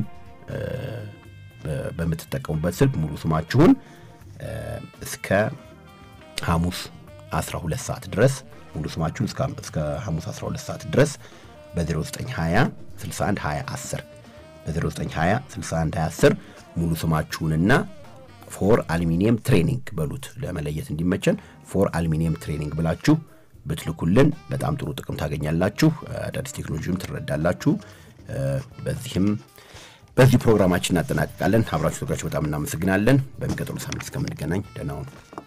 በምትጠቀሙበት ስልክ ሙሉ ስማችሁን እስከ ሐሙስ 12 ሰዓት ድረስ ሙሉ ስማችሁን እስከ ሐሙስ 12 ሰዓት ድረስ በ0920 61 20 10 በ0920 61 20 10 ሙሉ ስማችሁንና ፎር አልሚኒየም ትሬኒንግ በሉት ለመለየት እንዲመቸን ፎር አልሚኒየም ትሬኒንግ ብላችሁ ብትልኩልን በጣም ጥሩ ጥቅም ታገኛላችሁ። አዳዲስ ቴክኖሎጂም ትረዳላችሁ። በዚህም በዚህ ፕሮግራማችን እናጠናቅቃለን። አብራችሁ ተጋችሁ በጣም እናመሰግናለን። በሚቀጥሉ ሳምንት እስከምንገናኝ ደህና ሁኑ።